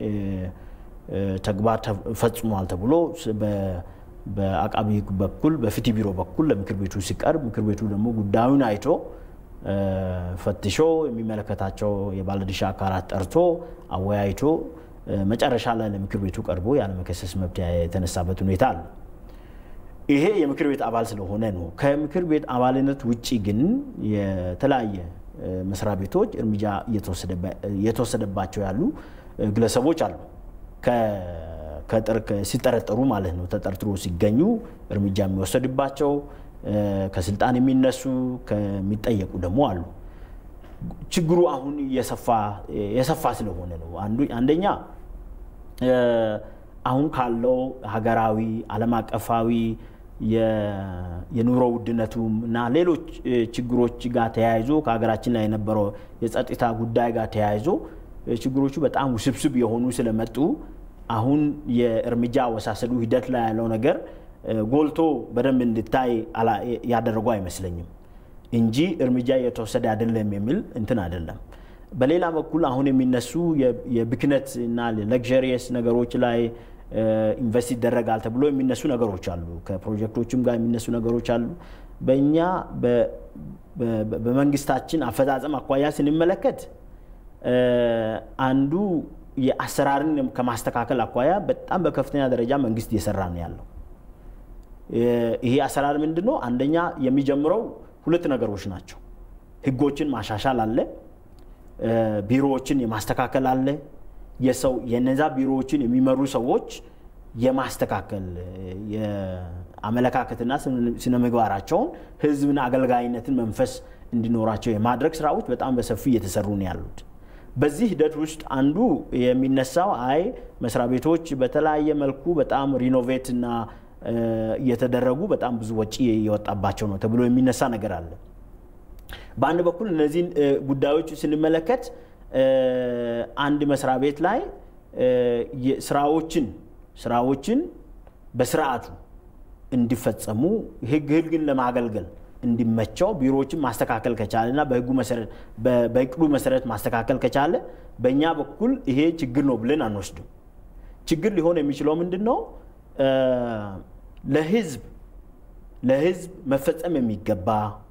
ተግባር ፈጽሟል ተብሎ በአቃቢ ህግ በኩል በፍትህ ቢሮ በኩል ለምክር ቤቱ ሲቀርብ ምክር ቤቱ ደግሞ ጉዳዩን አይቶ ፈትሾ የሚመለከታቸው የባለድርሻ አካላት ጠርቶ አወያይቶ መጨረሻ ላይ ለምክር ቤቱ ቀርቦ ያለመከሰስ መብት የተነሳበት ሁኔታ አለ። ይሄ የምክር ቤት አባል ስለሆነ ነው። ከምክር ቤት አባልነት ውጭ ግን የተለያየ መስሪያ ቤቶች እርምጃ እየተወሰደባቸው ያሉ ግለሰቦች አሉ። ሲጠረጠሩ ማለት ነው። ተጠርጥሮ ሲገኙ እርምጃ የሚወሰድባቸው ከስልጣን የሚነሱ ከሚጠየቁ ደግሞ አሉ። ችግሩ አሁን የሰፋ ስለሆነ ነው። አንደኛ አሁን ካለው ሀገራዊ ዓለም አቀፋዊ የኑሮ ውድነቱም እና ሌሎች ችግሮች ጋር ተያይዞ ከሀገራችን ላይ የነበረው የጸጥታ ጉዳይ ጋር ተያይዞ ችግሮቹ በጣም ውስብስብ የሆኑ ስለመጡ አሁን የእርምጃ አወሳሰዱ ሂደት ላይ ያለው ነገር ጎልቶ በደንብ እንድታይ ያደረጉ አይመስለኝም እንጂ እርምጃ እየተወሰደ አይደለም የሚል እንትን አይደለም። በሌላ በኩል አሁን የሚነሱ የብክነት እና ለግዠሪየስ ነገሮች ላይ ኢንቨስት ይደረጋል ተብሎ የሚነሱ ነገሮች አሉ። ከፕሮጀክቶችም ጋር የሚነሱ ነገሮች አሉ። በእኛ በመንግስታችን አፈጻጸም አኳያ ስንመለከት አንዱ የአሰራርን ከማስተካከል አኳያ በጣም በከፍተኛ ደረጃ መንግስት እየሰራ ነው ያለው። ይሄ አሰራር ምንድን ነው? አንደኛ የሚጀምረው ሁለት ነገሮች ናቸው። ህጎችን ማሻሻል አለ፣ ቢሮዎችን የማስተካከል አለ። የሰው የነዛ ቢሮዎችን የሚመሩ ሰዎች የማስተካከል የአመለካከትና ስነ ምግባራቸውን ህዝብን አገልጋይነትን መንፈስ እንዲኖራቸው የማድረግ ስራዎች በጣም በሰፊ እየተሰሩ ነው ያሉት። በዚህ ሂደት ውስጥ አንዱ የሚነሳው አይ መስሪያ ቤቶች በተለያየ መልኩ በጣም ሪኖቬት እና እየተደረጉ በጣም ብዙ ወጪ የወጣባቸው ነው ተብሎ የሚነሳ ነገር አለ። በአንድ በኩል እነዚህን ጉዳዮች ስንመለከት አንድ መስሪያ ቤት ላይ ስራዎችን ስራዎችን በስርዓቱ እንዲፈጸሙ ህግ ህግን ለማገልገል እንዲመቸው ቢሮዎችን ማስተካከል ከቻለ እና በህጉ መሰረት በእቅዱ መሰረት ማስተካከል ከቻለ በእኛ በኩል ይሄ ችግር ነው ብለን አንወስድም። ችግር ሊሆን የሚችለው ምንድን ነው? ለህዝብ ለህዝብ መፈጸም የሚገባ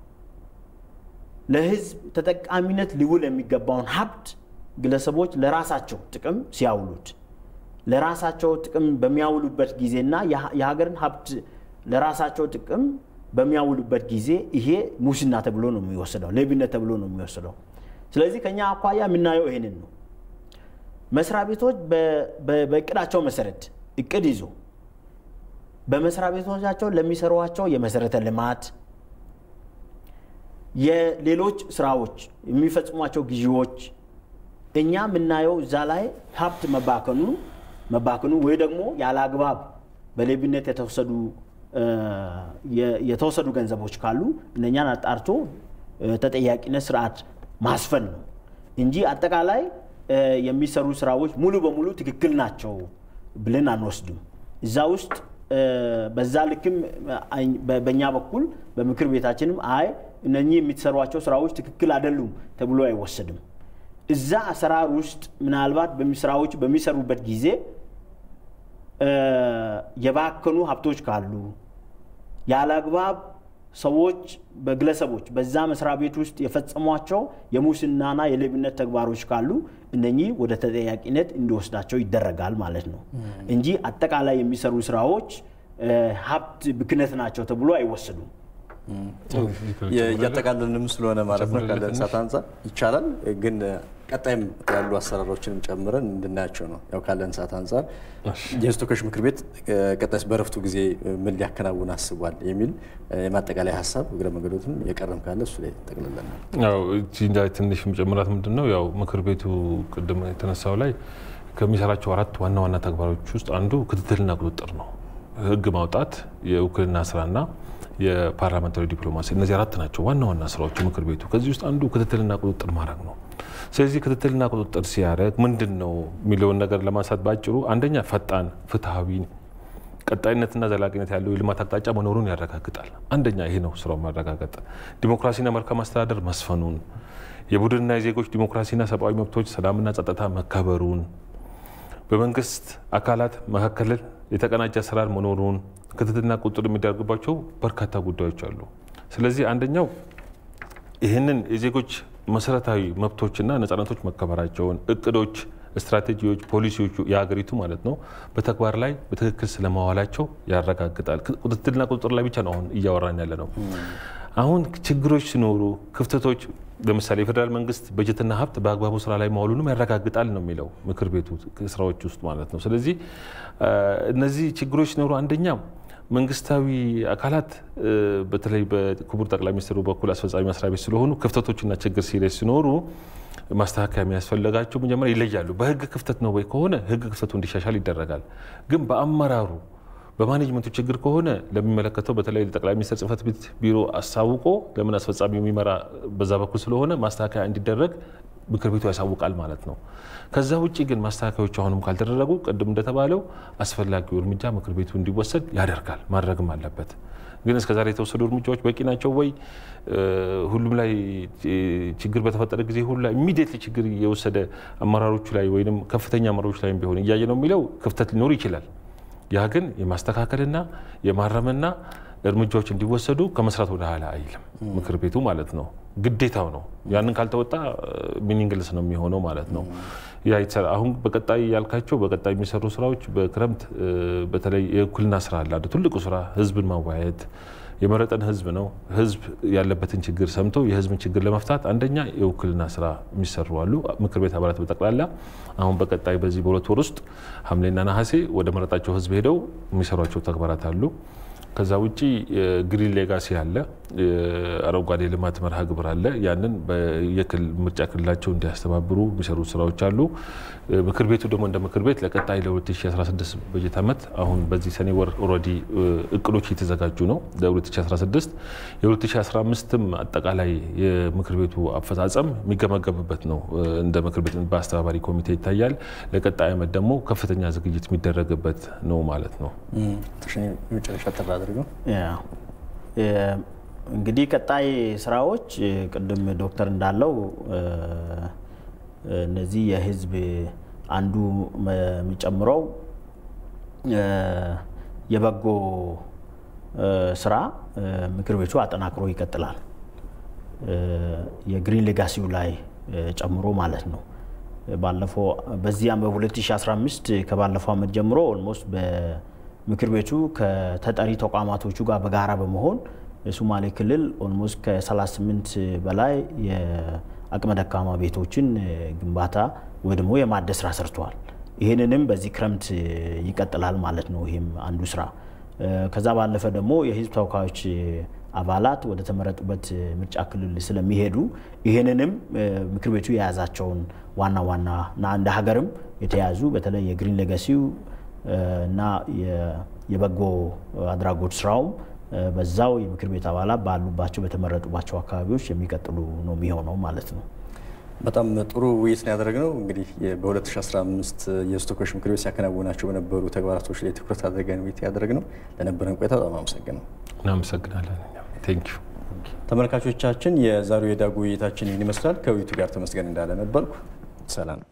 ለህዝብ ተጠቃሚነት ሊውል የሚገባውን ሀብት ግለሰቦች ለራሳቸው ጥቅም ሲያውሉት ለራሳቸው ጥቅም በሚያውሉበት ጊዜና የሀገርን ሀብት ለራሳቸው ጥቅም በሚያውሉበት ጊዜ ይሄ ሙስና ተብሎ ነው የሚወሰደው፣ ሌብነት ተብሎ ነው የሚወሰደው። ስለዚህ ከኛ አኳያ የምናየው ይሄንን ነው። መስሪያ ቤቶች በእቅዳቸው መሰረት እቅድ ይዞ በመስሪያ ቤቶቻቸው ለሚሰሯቸው የመሰረተ ልማት የሌሎች ስራዎች የሚፈጽሟቸው ግዢዎች እኛ የምናየው እዛ ላይ ሀብት መባከኑ መባከኑ ወይ ደግሞ ያለ አግባብ በሌብነት የተወሰዱ የተወሰዱ ገንዘቦች ካሉ እነኛን አጣርቶ ተጠያቂነት ስርዓት ማስፈን ነው እንጂ አጠቃላይ የሚሰሩ ስራዎች ሙሉ በሙሉ ትክክል ናቸው ብለን አንወስድም። እዛ ውስጥ በዛ ልክም በእኛ በኩል በምክር ቤታችንም አይ እነኚህ የሚሰሯቸው ስራዎች ትክክል አይደሉም ተብሎ አይወሰድም። እዛ አሰራር ውስጥ ምናልባት ስራዎች በሚሰሩበት ጊዜ የባከኑ ሀብቶች ካሉ ያለ አግባብ ሰዎች በግለሰቦች በዛ መስሪያ ቤት ውስጥ የፈጸሟቸው የሙስናና የሌብነት ተግባሮች ካሉ እነኚህ ወደ ተጠያቂነት እንዲወስዳቸው ይደረጋል ማለት ነው እንጂ አጠቃላይ የሚሰሩ ስራዎች ሀብት ብክነት ናቸው ተብሎ አይወሰዱም። እያጠቃለልንም ስለሆነ ማለት ነው ካለን ሰዓት አንጻር ይቻላል። ግን ቀጣይም ያሉ አሰራሮችንም ጨምረን እንድናያቸው ነው። ያው ካለን ሰዓት አንጻር የሕዝብ ተወካዮች ምክር ቤት ቀጣይስ በረፍቱ ጊዜ ምን ሊያከናውን አስቧል የሚል የማጠቃለያ ሀሳብ እግረ መንገዶትም የቀረም ካለ እሱ ላይ ጠቅልለናል። ያው እዚህ ላይ ትንሽ መጨመራት ምንድን ነው ያው ምክር ቤቱ ቅድም የተነሳው ላይ ከሚሰራቸው አራት ዋና ዋና ተግባሮች ውስጥ አንዱ ክትትልና ቁጥጥር ነው። ህግ ማውጣት፣ የውክልና ስራና የፓርላመንታሪ ዲፕሎማሲ እነዚህ አራት ናቸው ዋና ዋና ስራዎች ምክር ቤቱ። ከዚህ ውስጥ አንዱ ክትትልና ቁጥጥር ማድረግ ነው። ስለዚህ ክትትልና ቁጥጥር ሲያደርግ ምንድን ነው የሚለውን ነገር ለማንሳት ባጭሩ አንደኛ ፈጣን፣ ፍትሐዊ፣ ቀጣይነትና ዘላቂነት ያለው የልማት አቅጣጫ መኖሩን ያረጋግጣል። አንደኛ ይሄ ነው ስራው ማረጋገጥ። ዲሞክራሲና መልካም አስተዳደር መስፈኑን፣ የቡድንና የዜጎች ዲሞክራሲና ሰብአዊ መብቶች ሰላምና ጸጥታ መከበሩን፣ በመንግስት አካላት መካከል የተቀናጀ አሰራር መኖሩን ክትትልና ቁጥጥር የሚደረግባቸው በርካታ ጉዳዮች አሉ። ስለዚህ አንደኛው ይህንን የዜጎች መሰረታዊ መብቶችና ነጻነቶች መከበራቸውን እቅዶች፣ ስትራቴጂዎች፣ ፖሊሲዎቹ የሀገሪቱ ማለት ነው በተግባር ላይ በትክክል ስለማዋላቸው ያረጋግጣል። ክትትልና ቁጥጥር ላይ ብቻ ነው አሁን እያወራን ያለ ነው። አሁን ችግሮች ሲኖሩ ክፍተቶች፣ ለምሳሌ የፌዴራል መንግስት በጀትና ሀብት በአግባቡ ስራ ላይ መዋሉንም ያረጋግጣል ነው የሚለው ምክር ቤቱ ስራዎች ውስጥ ማለት ነው። ስለዚህ እነዚህ ችግሮች ሲኖሩ አንደኛ መንግስታዊ አካላት በተለይ በክቡር ጠቅላይ ሚኒስትሩ በኩል አስፈጻሚ መስሪያ ቤት ስለሆኑ ክፍተቶችና ችግር ሲሪየስ ሲኖሩ ማስተካከያ የሚያስፈልጋቸው መጀመሪያ ይለያሉ። በህግ ክፍተት ነው ወይ ከሆነ ህግ ክፍተቱ እንዲሻሻል ይደረጋል። ግን በአመራሩ በማኔጅመንቱ ችግር ከሆነ ለሚመለከተው በተለይ ለጠቅላይ ሚኒስትር ጽህፈት ቤት ቢሮ አሳውቆ ለምን አስፈጻሚ የሚመራ በዛ በኩል ስለሆነ ማስተካከያ እንዲደረግ ምክር ቤቱ ያሳውቃል ማለት ነው። ከዛ ውጭ ግን ማስተካከያዎች አሁንም ካልተደረጉ ቅድም እንደተባለው አስፈላጊው እርምጃ ምክር ቤቱ እንዲወሰድ ያደርጋል፣ ማድረግም አለበት። ግን እስከዛሬ የተወሰዱ እርምጃዎች በቂ ናቸው ወይ? ሁሉም ላይ ችግር በተፈጠረ ጊዜ ሁሉ ላይ ኢሚዲየትሊ ችግር የወሰደ አመራሮቹ ላይ ወይም ከፍተኛ አመራሮች ላይ ቢሆን እያየ ነው የሚለው ክፍተት ሊኖር ይችላል። ያ ግን የማስተካከልና የማረምና እርምጃዎች እንዲወሰዱ ከመስራት ወደ ኋላ አይልም ምክር ቤቱ ማለት ነው። ግዴታው ነው። ያንን ካልተወጣ ሚኒንግልስ ነው የሚሆነው ማለት ነው። ያ አሁን በቀጣይ ያልካቸው በቀጣይ የሚሰሩ ስራዎች በክረምት በተለይ የእኩልና ስራ አለ። ትልቁ ስራ ህዝብን ማወያየት የመረጠን ህዝብ ነው። ህዝብ ያለበትን ችግር ሰምቶ የህዝብን ችግር ለመፍታት አንደኛ የውክልና ስራ የሚሰሩ አሉ። ምክር ቤት አባላት በጠቅላላ አሁን በቀጣይ በዚህ በሁለት ወር ውስጥ ሐምሌና ነሐሴ ወደ መረጣቸው ህዝብ ሄደው የሚሰሯቸው ተግባራት አሉ። ከዛ ውጪ ግሪን ሌጋሲ አለ፣ አረንጓዴ ልማት መርሃ ግብር አለ። ያንን የክልል ምርጫ ክልላቸው እንዲያስተባብሩ የሚሰሩ ስራዎች አሉ። ምክር ቤቱ ደግሞ እንደ ምክር ቤት ለቀጣይ ለ2016 በጀት ዓመት አሁን በዚህ ሰኔ ወር ኦልሬዲ እቅዶች እየተዘጋጁ ነው ለ2016 የ2015ም አጠቃላይ የምክር ቤቱ አፈጻጸም የሚገመገምበት ነው። እንደ ምክር ቤት በአስተባባሪ ኮሚቴ ይታያል። ለቀጣይ ዓመት ደግሞ ከፍተኛ ዝግጅት የሚደረግበት ነው ማለት ነው። መጨረሻ ተራ አድርገው እንግዲህ ቀጣይ ስራዎች ቅድም ዶክተር እንዳለው እነዚህ የህዝብ አንዱ የሚጨምረው የበጎ ስራ ምክር ቤቱ አጠናክሮ ይቀጥላል። የግሪን ሌጋሲው ላይ ጨምሮ ማለት ነው። ባለፈው በዚያም በ2015 ከባለፈው ዓመት ጀምሮ ኦልሞስት በምክር ቤቱ ከተጠሪ ተቋማቶቹ ጋር በጋራ በመሆን የሶማሌ ክልል ኦልሞስት ከ38 በላይ የአቅመ ደካማ ቤቶችን ግንባታ ወይ ደግሞ የማደስ ስራ ሰርተዋል። ይህንንም በዚህ ክረምት ይቀጥላል ማለት ነው። ይህም አንዱ ስራ። ከዛ ባለፈ ደግሞ የህዝብ ተወካዮች አባላት ወደ ተመረጡበት ምርጫ ክልል ስለሚሄዱ ይህንንም ምክር ቤቱ የያዛቸውን ዋና ዋና እና እንደ ሀገርም የተያዙ በተለይ የግሪን ሌጋሲው እና የበጎ አድራጎት ስራውም በዛው የምክር ቤት አባላት ባሉባቸው በተመረጡባቸው አካባቢዎች የሚቀጥሉ ነው የሚሆነው ማለት ነው። በጣም ጥሩ ውይይት ነው ያደረግነው። እንግዲህ በ2015 የሕዝብ ተወካዮች ምክር ቤት ሲያከናውናቸው በነበሩ ተግባራቶች ላይ ትኩረት አድርገን ውይይት ያደረግነው። ለነበረን ቆይታ በጣም አመሰግነው። እናመሰግናለን። ቴንክ ዩ ተመልካቾቻችን፣ የዛሬው የዳጉ ውይይታችን ይህን ይመስላል። ከውይይቱ ጋር ተመስገን እንዳለ ነበርኩ። ሰላም